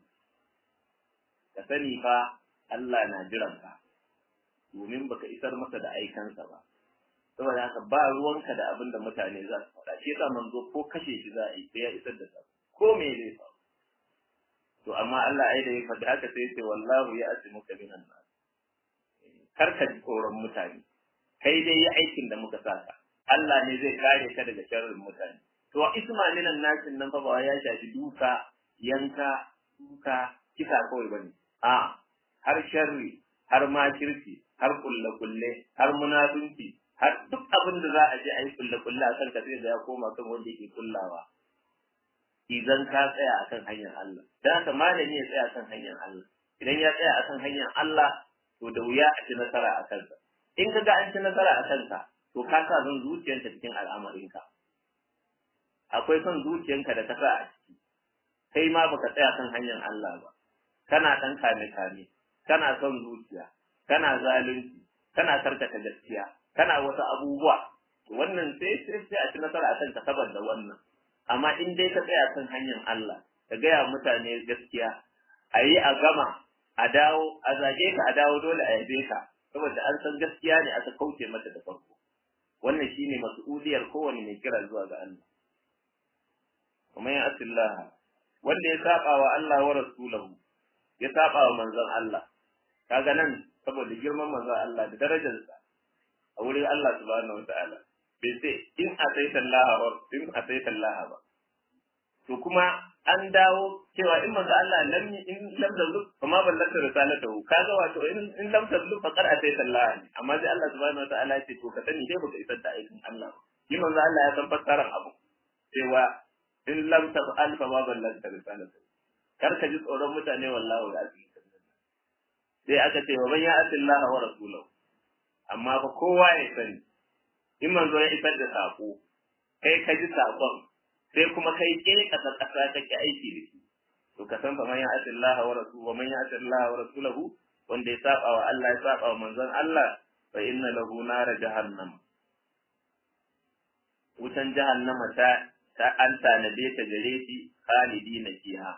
ka sani fa Allah na jiran ka domin baka isar masa da aikansa ba saboda haka ba ruwanka da abin da mutane za su faɗa shi yasa manzo ko kashe shi za a yi sai ya isar da sako ko me zai faru to amma Allah ai da ya faɗi haka sai ya ce wallahu ya asimuka minan nas kar ka ji tsoron mutane kai dai yi aikin da muka saka Allah ne zai kare ka daga sharrin mutane to isma minan nasin nan fa ba ya shafi duka yanka duka kisa kawai bane a har sharri har makirci har kulle kulle har munafunci har duk abin da za a je a yi kulle kulle a kanka sai da ya koma kan wanda yake kullawa idan ka tsaya akan hanyar Allah dan haka malami ya tsaya akan hanyar Allah idan ya tsaya akan hanyar Allah to da wuya a ci nasara a kansa in ka ga an ci nasara a kanka to ka sa zan zuciyarka cikin al'amarinka akwai son zuciyarka da ka sa a ciki kai ma baka tsaya kan hanyar Allah ba kana dan kame kame kana son zuciya kana zalunci kana karkata gaskiya kana wasu abubuwa wannan sai sai sai a ci nasara a kanka saboda wannan amma in dai ka tsaya kan hanyar Allah ka gaya mutane gaskiya a yi a gama a dawo a zage ka a dawo dole a yabe ka saboda an san gaskiya ne aka kauce mata da farko wannan shine mas'uliyar kowane mai kira zuwa ga Allah kuma ya asillah wanda ya saba wa Allah wa rasulahu ya saba wa manzon Allah kaga nan saboda girman manzon Allah da darajarsa a wurin Allah subhanahu wataala bai sai in asaita Allah wa in asaita Allah ba to kuma an dawo cewa in manzo Allah lam in lam tazlu kuma ballanta risalatahu kaga wato in in lam tazlu faqad ataita Allah ne amma sai Allah subhanahu wataala ya ce to ka sani sai baka isar da aikin Allah ba shi manzo Allah ya san fassarar abu cewa in lam taf'al fa ma ballanta risalatahu kar ka ji tsoron mutane wallahi da azumi sai aka ce wa man ya'ti Allah wa rasulahu amma fa kowa ya sani in manzo ya isar da sako kai ka ji sakon sai kuma kai ke kasa kasa kake aiki da shi to ka san fa man ya'ti Allah wa rasulahu wa man ya'ti Allah wa rasulahu wanda ya saba wa Allah ya saba wa manzon Allah fa inna lahu nara jahannam wutan jahannama ta ta an tanade ta gare shi khalidina fiha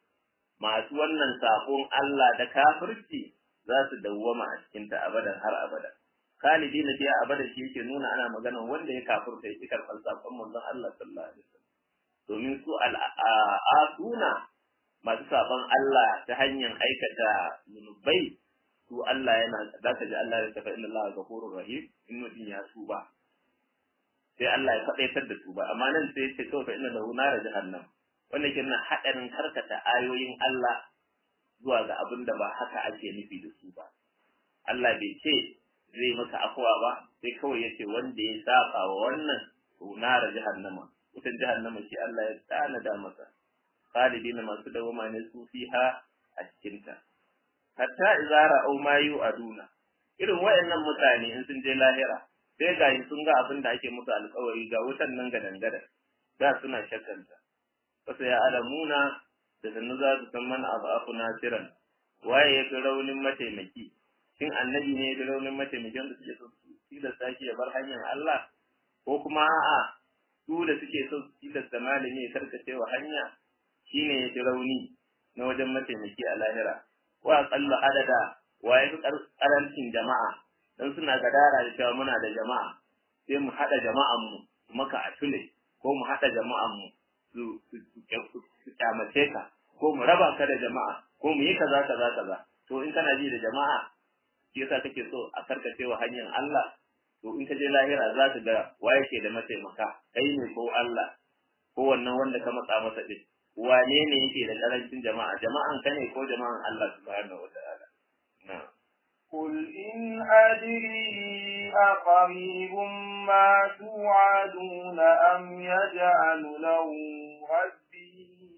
masu wannan sabon Allah da kafirci za su dawwama a cikin ta abadan har abada khalidina fiha abada shi yake nuna ana magana wanda ya kafirta ya karɓar sabon manzon Allah sallallahu alaihi wasallam domin su al'asuna masu sabon Allah ta hanyar aikata zunubai su Allah yana za ka ji Allah ya tafa inna Allah ghafurur rahim in mutum ya tuba sai Allah ya faɗaitar da tuba amma nan sai ce kawai fa inna lahu nara jahannam wanda ke nuna haɗarin karkata ayoyin Allah zuwa ga abin da ba haka ake nufi da su ba Allah bai ce zai maka afuwa ba sai kawai ya ce wanda ya saba wa wannan to nara jahannama wutan jahannama shi Allah ya tanada masa khalidina masu dawama ne su fiha a cikinta hatta idza ra'aw ma yu'aduna irin wayannan mutane in sun je lahira sai ga sun ga abin da ake musu alƙawari ga wutan nan ga dangada da suna shakkanta wasu ya alamuna da sannu za su san man abu nasiran waye ya fi raunin mataimaki shin annabi ne ya fi raunin mataimakin da suke so su tilasta shi ya bar hanyar Allah ko kuma a'a su da suke so su tilasta malami ya karkace wa hanya shine ya fi rauni na wajen mataimaki a lahira wa aqallu adada wa yafi karancin jama'a dan suna gadara da cewa muna da jama'a sai mu hada jama'an mu maka a tule ko mu hada jama'an mu su su kyamace ka ko mu raba ka da jama'a ko mu yi kaza kaza kaza to in kana ji da jama'a shi yasa kake so a karkace wa hanyar Allah to in ka je lahira za ka ga waye ke da mataimaka kai ne ko Allah ko wannan wanda ka matsa masa din wane ne yake da karancin jama'a jama'an ka ne ko jama'an Allah subhanahu wataala na'am قل إن أدري أقريب ما توعدون أم يجعل له ربي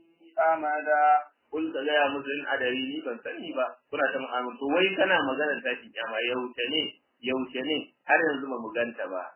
أمدا Kul ka gaya musu in adari ni ban sani ba kuna ta mu'amala to wai kana maganar tashin kyama yaushe ne yaushe ne har yanzu ba mu ganta ba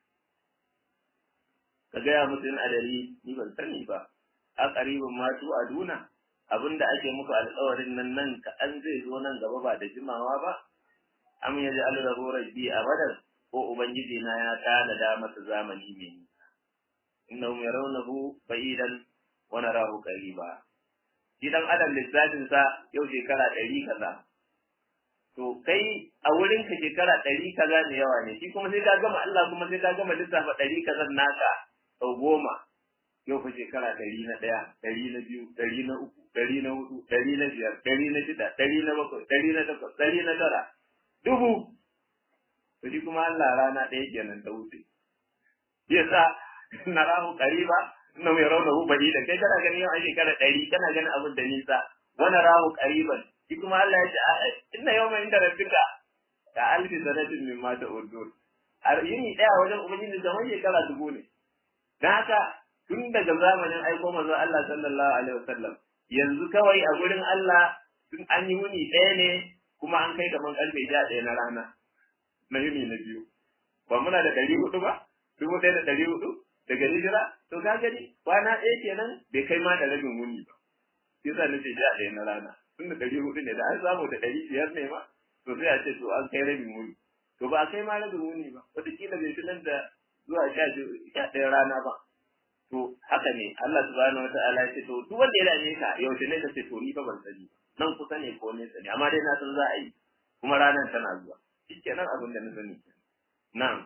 ka gaya musu in adari ni ban sani ba a qaribun ma tu aduna abinda ake muku alƙawarin nan nan ka an zai zo nan gaba ba da jimawa ba am yaji allahu rabbi abadan ko ubangiji na ya tanada masa zamani mai nisa innahum yarawnahu ba'idan wa narahu qariba shi dan adam lissafin sa yau shekara ɗari kaza to kai a wurin ka shekara ɗari kaza ne yawa ne shi kuma sai ka gama Allah kuma sai ka gama lissafa ɗari kaza naka sau goma yau fa shekara ɗari na ɗaya ɗari na biyu ɗari na uku ɗari na hudu ɗari na biyar ɗari na shida ɗari na bakwai ɗari na takwas ɗari na tara dubu to shi kuma Allah rana ɗaya kenan ta wuce yasa na rahu qariba inna mai raunahu da kai kana ganin yau a shekara ɗari kana ganin abin da nisa wani rahu qariban shi kuma Allah ya ce inna yawma inda rabbika ka alfi sanatin min ma ta'udun yini ɗaya wajen ubangiji zaman shekara dubu ne dan haka tun daga zamanin aiko manzo Allah sallallahu alaihi wasallam yanzu kawai a gurin Allah tun an yi wuni ɗaya ne kuma an kai kaman karfe sha ɗaya na rana na yini na biyu ba muna da ɗari hudu ba dubu ɗaya da ɗari hudu daga hijira to ka gani kwana ɗaya kenan bai kai ma da rabin wuni ba shi yasa nace sha ɗaya na rana tun da ɗari hudu ne da an samu da ɗari biyar ne ma to sai a ce to an kai rabin wuni to ba a kai ma rabin wuni ba wataƙila bai fi nan da zuwa sha ɗaya rana ba to haka ne Allah subhanahu wa ta'ala ya ce to duk wanda ya dame ka yaushe ne ka ce to ni fa ban sani nan kusa ne ko nesa ne amma dai na san za a yi kuma ranar tana zuwa shikenan abin da na sani na'am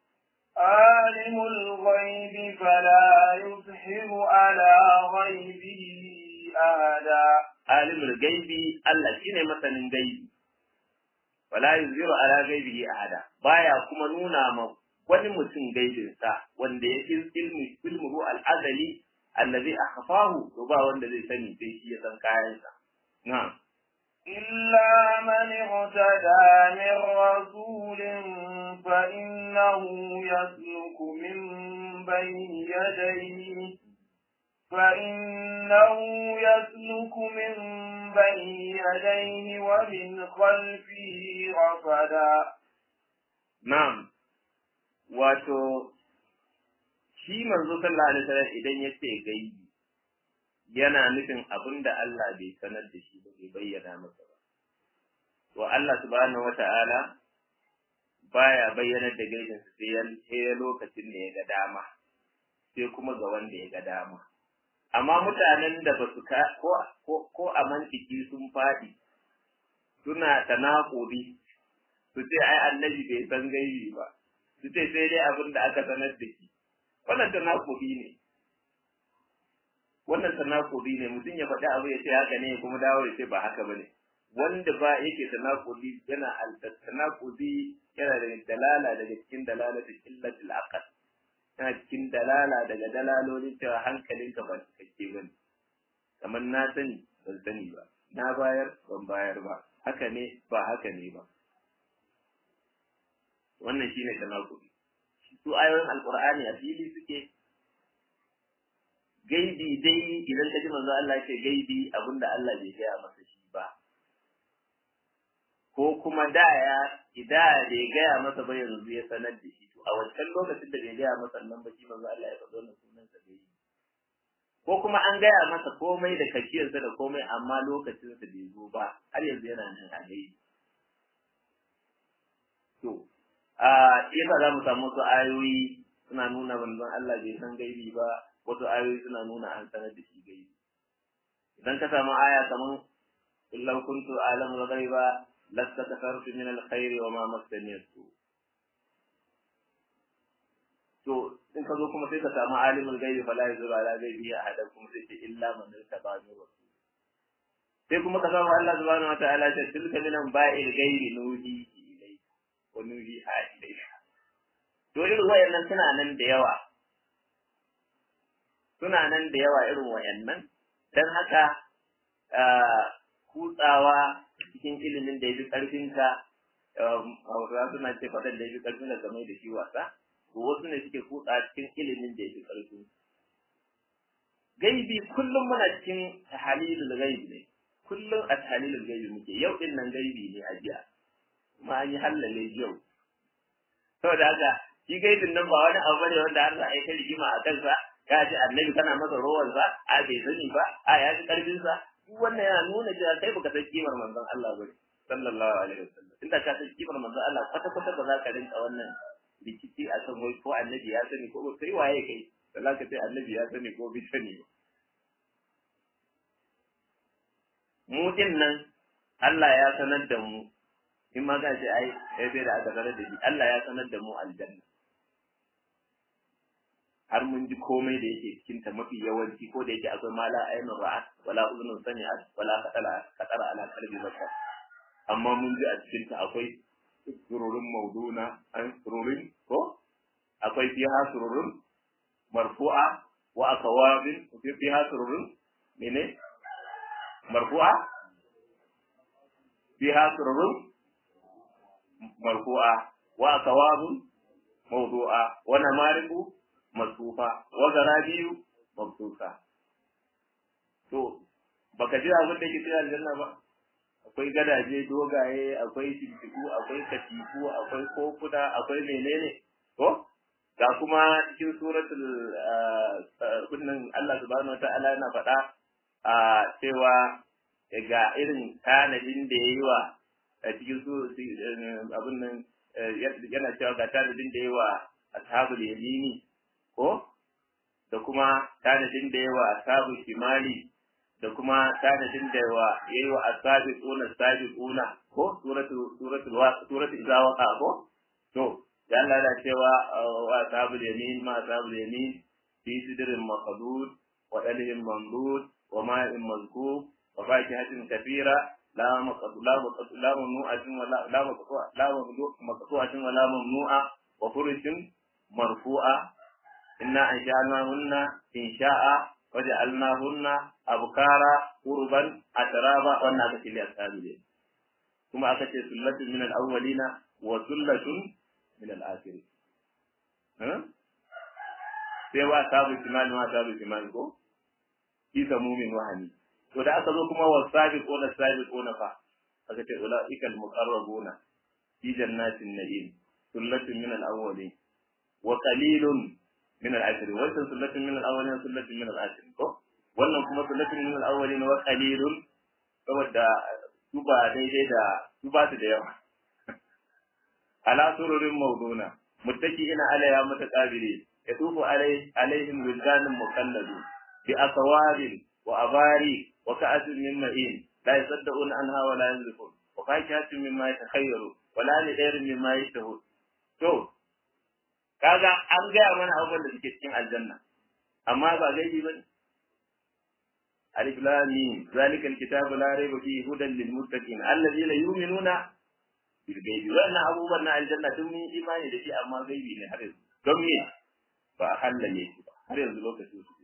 عالم الغيب فلا يظهر على غيبه أحدا alimul gaibi Allah shine masanin gaibi wala yuzhiru ala gaibihi ahada baya kuma nuna ma wani mutum gaibin sa wanda ya ilmi ilmuhu al-azali allazi akhfahu to ba wanda zai sani sai shi ya san kayan sa na'am إلا من اغتدى من رسول فإنه يسلك من بين يديه فإنه يسلك من بين يديه ومن خلفه رصدا na'am wato shi manzo sallallahu alaihi wasallam idan ya ce gaibi yana nufin abin da Allah bai sanar da shi ba bai bayyana masa ba to Allah subhanahu wata'ala baya bayyanar da gaibin sa sai sai lokacin da ya ga dama sai kuma ga wanda ya ga dama amma mutanen da ba su ka ko ko a mantiki sun faɗi suna tanakuri su ce ai annabi bai san gaibi ba su ce sai dai abin da aka sanar da shi wannan tanakuri ne wannan tanakuri ne mutum ya faɗi abu ya ce haka ne kuma dawo ya ce ba haka bane wanda ba yake tanakuri yana tanakuri yana da dalala daga cikin dalalatul illatil aqal yana cikin dalala daga dalalolin cewa hankalinka ba cikakke bane kamar na sani ban sani ba na bayar ban bayar ba haka ne ba haka ne ba wannan shine tanakuri su ayoyin alqur'ani a fili suke gaibi dai idan ka ji manzo Allah ce gaibi abinda Allah bai gaya masa shi ba ko kuma da ya ida bai gaya masa ba yanzu ya sanar da shi to a wancan lokacin da bai gaya masa nan ba shi manzo Allah ya faɗo wannan sunan sa gaibi ko kuma an gaya masa komai da kashiyarsa da komai amma lokacin sa bai zo ba har yanzu yana nan a gaibi to a yasa za mu samu wasu ayoyi suna nuna manzon Allah bai san gaibi ba wasu ayoyi suna nuna an sanar da shi gaibi idan ka samu aya kaman illau kuntu alamul ghaiba lastakasartu min alkhairi wa ma massani su to in ka zo kuma sai ka samu alimul ghaibi fala yuzuru ala ghaibi ahadan kuma sai ce illa man irtaba min rasul sai kuma ka samu Allah subhanahu wa ta'ala ta tilka min ba'il ghaibi nuhi ilayka wa nuhi ilayka to irin wayannan suna nan da yawa suna nan da yawa irin wayannan dan haka kutsawa cikin ilimin da ya fi ƙarfinka hausawa suna ce faɗan da ya fi ƙarfin da game da shi wasa to wasu ne suke kutsa cikin ilimin da ya fi ƙarfin gaibi kullum muna cikin tahalilul gaibi ne kullum a tahalilul gaibi muke yau din nan gaibi ne a jiya kuma an yi hallale yau saboda haka shi gaibin nan ba wani abu bane wanda har za a yi ta rigima a kansa ka ji annabi kana masa rowan sa a bai sani ba a ya ji karfin sa duk wannan yana nuna cewa kai baka san kimar manzon Allah ba sallallahu alaihi wasallam inda ka san kimar manzon Allah kwata kwata ba za ka rinka wannan rikici a kan wai ko annabi ya sani ko kai waye kai da za ka ce annabi ya sani ko bai sani ba mu din nan Allah ya sanar da mu in ma ka ce ai sai da aka sanar da shi Allah ya sanar da mu aljanna har mun ji komai da yake cikin ta mafi yawanci ko da yake akwai mala ainun ra'at wala uzunun sami'at wala qatala qatara ala qalbi bashar amma mun ji a cikin ta akwai sururun mauduna an sururun ko akwai fiha sururun marfu'a wa akawabin fiha sururun mene marfu'a fiha sururun marfu'a wa akawabun mawdu'a wa namariku masufa wa garabiyu mabsusa to baka ji abin da ke cikin aljanna ba akwai gadaje dogaye akwai shimfiɗu akwai katifu akwai kokuna akwai menene ko ga kuma cikin suratul kunnan Allah subhanahu wataala yana faɗa a cewa ga irin tanadin da yayi wa cikin su abin nan yana cewa ga tanadin da yayi wa ashabul yamini ko da kuma tanadin da yawa ashabul shimali da kuma tanadin da yawa yayi wa asabiquna sabiquna ko suratu suratul wa suratul izawaqa ko to da Allah ya cewa wa ashabul yamin ma ashabul yamin fi sidrin maqdud wa dalhin mamdud wa ma'in mazkub wa fakihatin kathira la maqdud la maqdud la mamnu'atin wa la maqdud la maqdu'atin wa la mamnu'a wa furushin marfu'a إنا أنشأناهن إنشاء وجعلناهن أبكارا قربا أترابا والناس لأصحاب الليل ثم أتت سلة من الأولين وسلة من الآخرين ها؟ sai wa sabu kimani ma sabu kimani ko fi samumin wahani to da aka zo kuma wasabiquna sabiquna fa aka ce ulaika al-muqarrabuna fi jannatin na'im sullatun min al-awwalin wa qalilun min al-akhirin wannan sullatun min al-awwalin sullatun min al-akhirin ko wannan kuma sullatun min al-awwalin wa qalilun saboda su ba daidai da su ba su da yawa ala sururin mawduna muttaqiina alayha mutaqabili yatufu alay alaihim wildanun mukalladu bi asawabin wa abari wa ka'atin min ma'in la yasaddauna anha wa la yanzifun wa fakihatin mimma yatakhayyaru wa la lidairin mimma yashtahu to kaga an gaya mana abubuwan da suke cikin aljanna amma ba gaibi bane alif lam mim zalika alkitabu la rayba fihi hudan lil muttaqin alladhina yu'minuna bil gaibi wannan abubuwan na aljanna duk mun imani da shi amma gaibi ne har yanzu don me ba a hallale shi ba har yanzu lokacin su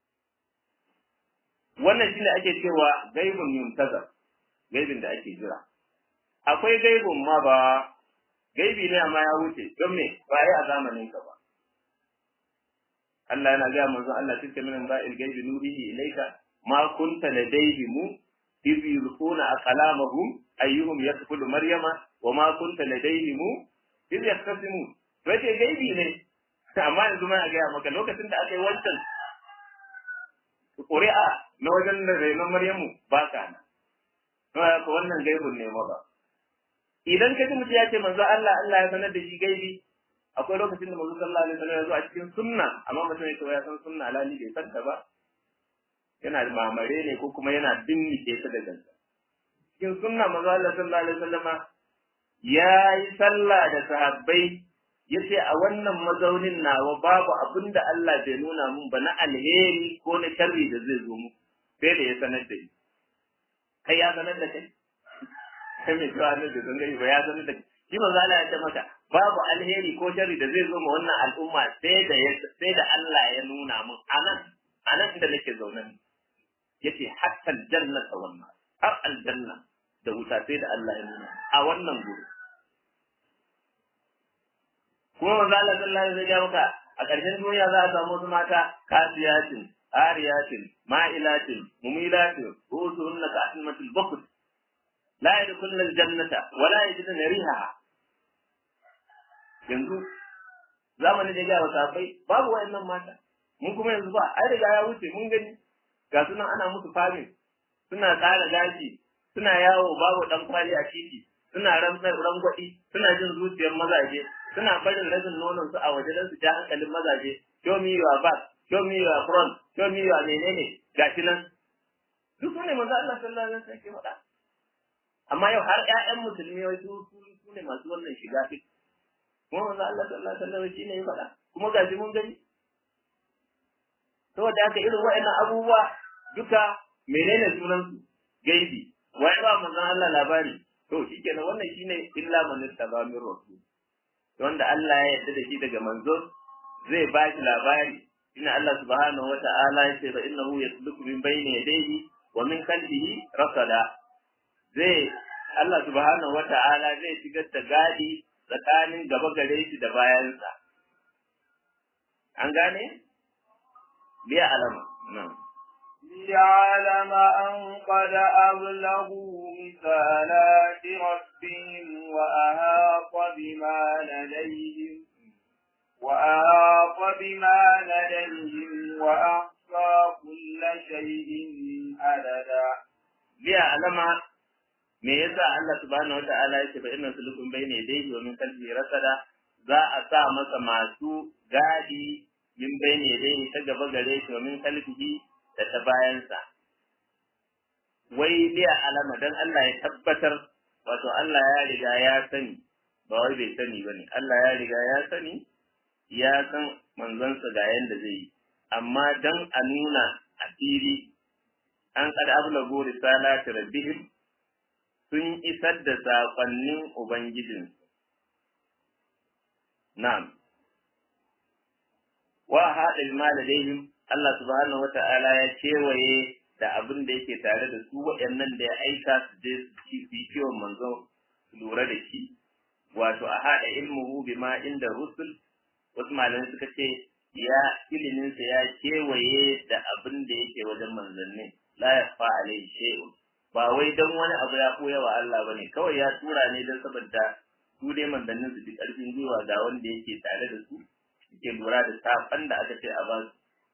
wannan shine ake cewa gaibun yuntazar gaibin da ake jira akwai gaibun ma ba gaibi ne amma ya wuce don me ba yi a zamanin ka ba Allah yana ga manzo Allah tilka min ba'il gaibi nuhihi ilayka ma kunta ladayhim إذ يلقون أقلامهم أيهم يدخل مريم وما كنت لديهم إذ يختصمون wace gaibi ne amma yanzu ma a gaya maka lokacin da aka yi wancan ƙuri'a na wajen da rainon Maryamu ba ka na. Ka wannan gaibun ne ba. Idan ka ji mutum ya ce manzo Allah Allah ya sanar da shi gaibi akwai lokacin da manzo sallallahu alaihi wasallam ya zo a cikin sunna amma mutum ya ce ya san sunna lali bai san ta ba yana mamare ne ko kuma yana binnike ta da ganta. Cikin sunna manzo Allah sallallahu alaihi wasallama ya yi sallah da sahabbai ya ce a wannan mazaunin nawa babu abin da Allah bai nuna mun ba na alheri ko na sharri da zai zo mu sai da ya sanar da ni. Kai ya sanar da kai? Kai mai cewa ne da zan gani ba ya sanar da kai. Shi manzo Allah ya ce maka babu alheri ko sharri da zai zo ma wannan al'umma sai da sai da Allah ya nuna mun anan anan da nake zaune ne. yace hatta aljannata wannan har aljanna da wuta sai da Allah ya nuna a wannan guri kuma manzo Allah sallallahu alaihi wasallam maka a ƙarshen duniya za a samu wasu mata kasiyatin ariyatin ma'ilatin mumilatin rusuhunna ka asmatul bukhut la yadkhuluna aljannata wa la yajiduna rihaha yanzu zamanin da ya ga sahabbai babu wayannan mata mun kuma yanzu ba ai riga ya wuce mun gani ga sunan ana musu famin suna tsara gashi suna yawo babu dan kwali a titi suna rantsar rangwadi suna jin zuciyar mazaje suna barin rashin nonon su a waje don su ja hankalin mazaje show me your back show me your front show me your menene gashi nan duk ne manzo Allah sallallahu alaihi wasallam ke faɗa amma yau har ƴaƴan musulmi wai su su ne masu wannan shiga fit kuma manzo Allah sallallahu alaihi wasallam shine ya faɗa kuma gashi mun gani saboda haka irin waɗannan abubuwa duka menene sunan su gaibi wai ba manzon Allah labari to shikenan wannan shine illa man ittaba min rasul wanda Allah ya yarda da shi daga manzo zai ba shi labari inna Allah subhanahu wa ta'ala ya ce fa innahu yasluku min bayni yadayhi wa min khalfihi rasada zai Allah subhanahu wa ta'ala zai shigar da gadi tsakanin gaba gare shi da bayansa an gane liya alama na'am ليعلم أن قد أبلغوا رسالات ربهم وأهاط بما لديهم وأهاط بما لديهم وأحصى كل شيء عددا ليعلم me yasa Allah subhanahu wata'ala yake fa inna sulukun bayna yadayhi wa min khalfihi rasada za a sa masa masu gadi min bayna yadayhi ta gaba gare shi wa min khalfihi da ta bayansa. Wai liya alama don Allah ya tabbatar, wato Allah ya riga ya sani, ba wai bai sani ba ne, Allah ya riga ya sani, ya san manzansa ga yadda zai yi, amma don a nuna a fili an kada ablago risalati rabbihim sun isar da saƙonnin Ubangijinsu. Na'am. Wa haɗa ma ladaihim Allah subhanahu wa ta'ala ya kewaye da abin da yake tare da su waɗannan da ya aika su je su yi kiwon manzo su lura da shi wato a haɗa ilmuhu bima inda rusul wasu malamai suka ce ya iliminsa ya kewaye da abin da yake wajen manzanni la yakhfa alayhi shay'un ba wai dan wani abu ya koya wa Allah bane kawai ya tura ne dan saboda su dai manzannin su bi karfin gwiwa ga wanda yake tare da su yake lura da safan da aka ce a ba su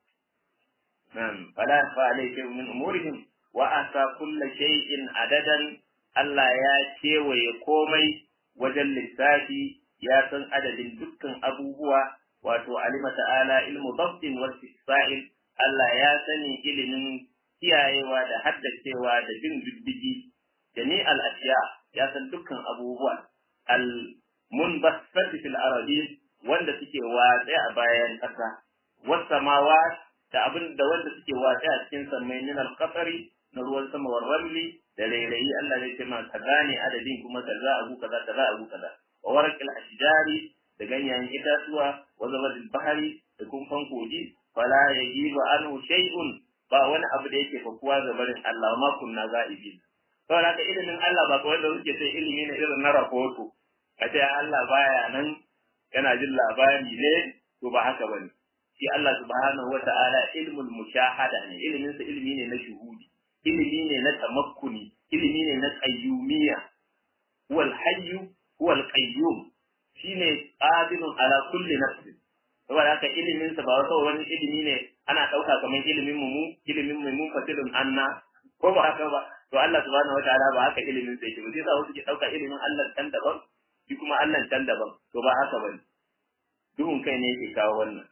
nan fala yakhfa alayhi shay'un min umurihim wa asa kulli shay'in adadan Allah ya kewaye komai wajen lissafi ya san adadin dukkan abubuwa wato alima ta'ala ilmu dabtin wa istisa'il Allah ya sani ilimin kiyayewa da haddacewa da bin diddigi jami al-ashiya ya san dukkan abubuwa al munbasat fil aradi wanda suke watsa a bayan ƙasa was samawat da abin da wanda suke watsa a cikin sammai min al-qatari na ruwan sama wa ramli da rairayi Allah zai ce ma kaza ne adadin kuma kaza abu kaza kaza abu kaza wa warqil ashjari da ganyayen itatuwa wa zabadil bahari da kumfan kogi fala yajibu anhu shay'un ba wani abu da yake fakuwa ga barin Allah ma kunna za'ibin saboda haka ilimin Allah ba kawai da suke sai ilimi ne irin na rahoto a ce Allah baya nan yana jin labari ne to ba haka bane shi Allah subhanahu wata'ala ilmul mushahada ne ilimin sa ilimi ne na shuhudi ilimi ne na tamakkuni ilimi ne na qayyumiyya huwal hayyu huwal qayyum shine qadirun ala kulli nafsin saboda haka ilimin sa ba wata wani ilimi ne ana dauka kamar ilimin mu mu ilimin mu mun fatilun anna ko ba haka ba to Allah subhanahu wataala ba haka ilimin sa yake ba sai wasu ke dauka ilimin Allah can daban shi kuma Allah can daban to ba haka bane duhun kai ne yake kawo wannan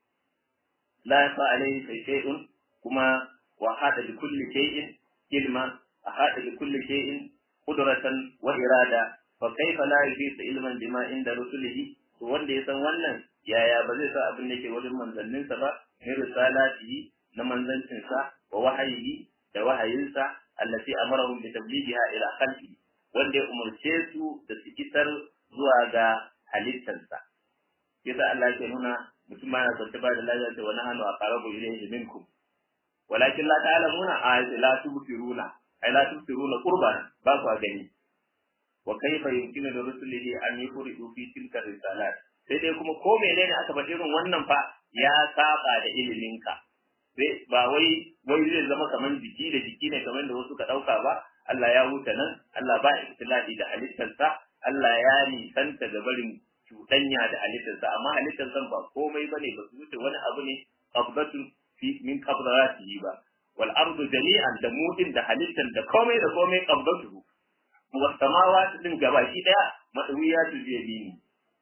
la yafa alaihi shay'un kuma wa hada bi kulli shay'in ilma ahada bi kulli shay'in qudratan wa irada fa kaifa la yuhitu ilman bima inda rusulihi to wanda ya san wannan yaya ba zai sa abin da ke wajen manzanninsa ba min risalatihi na manzancinsa wa wahayihi da wahayinsa allati amarahum bi tablighiha ila khalqi wanda ya umarce su da su isar zuwa ga halittarsa yasa Allah ke nuna mutum ma na kwanta ba da lafiya ta wani hannu a qarabu ilayhi minkum walakin la ta'lamuna ayati la tubsiruna ay la tubsiruna qurban ba ku gani wa kaifa yumkinu li rusulihi an yufridu fi tilka risalat sai dai kuma ko menene aka faɗi irin wannan fa ya saba da iliminka sai ba wai wai zai zama kaman jiki da jiki ne kamar da wasu ka ɗauka ba Allah ya huta nan Allah ba ikhtilafi da halittarsa Allah ya nisanta da barin cuɗanya da halittarsa amma halittarsa ba komai bane ba su wuce wani abu ne qabdatu fi min qabdaratihi ba wal ardu jami'an da mutin da halittar da komai da komai qabdatuhu wa samawati din gabaki daya madawiyatu bi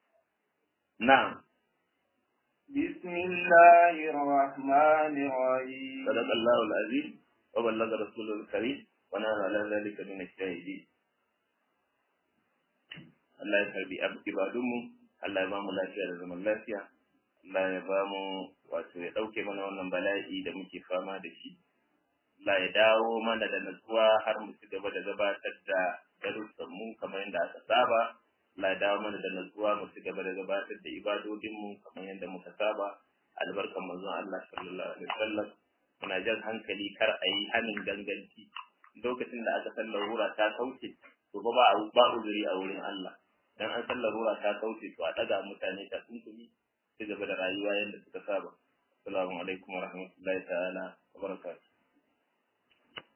نعم بسم الله الرحمن الرحيم صدق الله العظيم وبلغ رسوله الكريم ونحن على ذلك من الشاهدين Allah ya karbi ibadunmu, Allah ya ba mu lafiya da zaman lafiya, Allah ya ba mu wato ya ɗauke mana wannan bala'i da muke fama da shi. Allah ya dawo mana da natsuwa har mu ci gaba da gabatar da darussanmu kamar yadda aka saba. Allah ya dawo mana da natsuwa mu ci gaba da gabatar da ibadodinmu kamar yadda muka saba albarkan manzon Allah sallallahu alaihi wasallam muna jan hankali kar a yi hanin ganganci lokacin da aka san larura ta kauce to ba ba ba uzuri a wurin Allah dan an san larura ta kauce to a daga mutane ta tuntuni ci gaba da rayuwa yadda suka saba assalamu alaikum wa rahmatullahi ta'ala wa barakatuh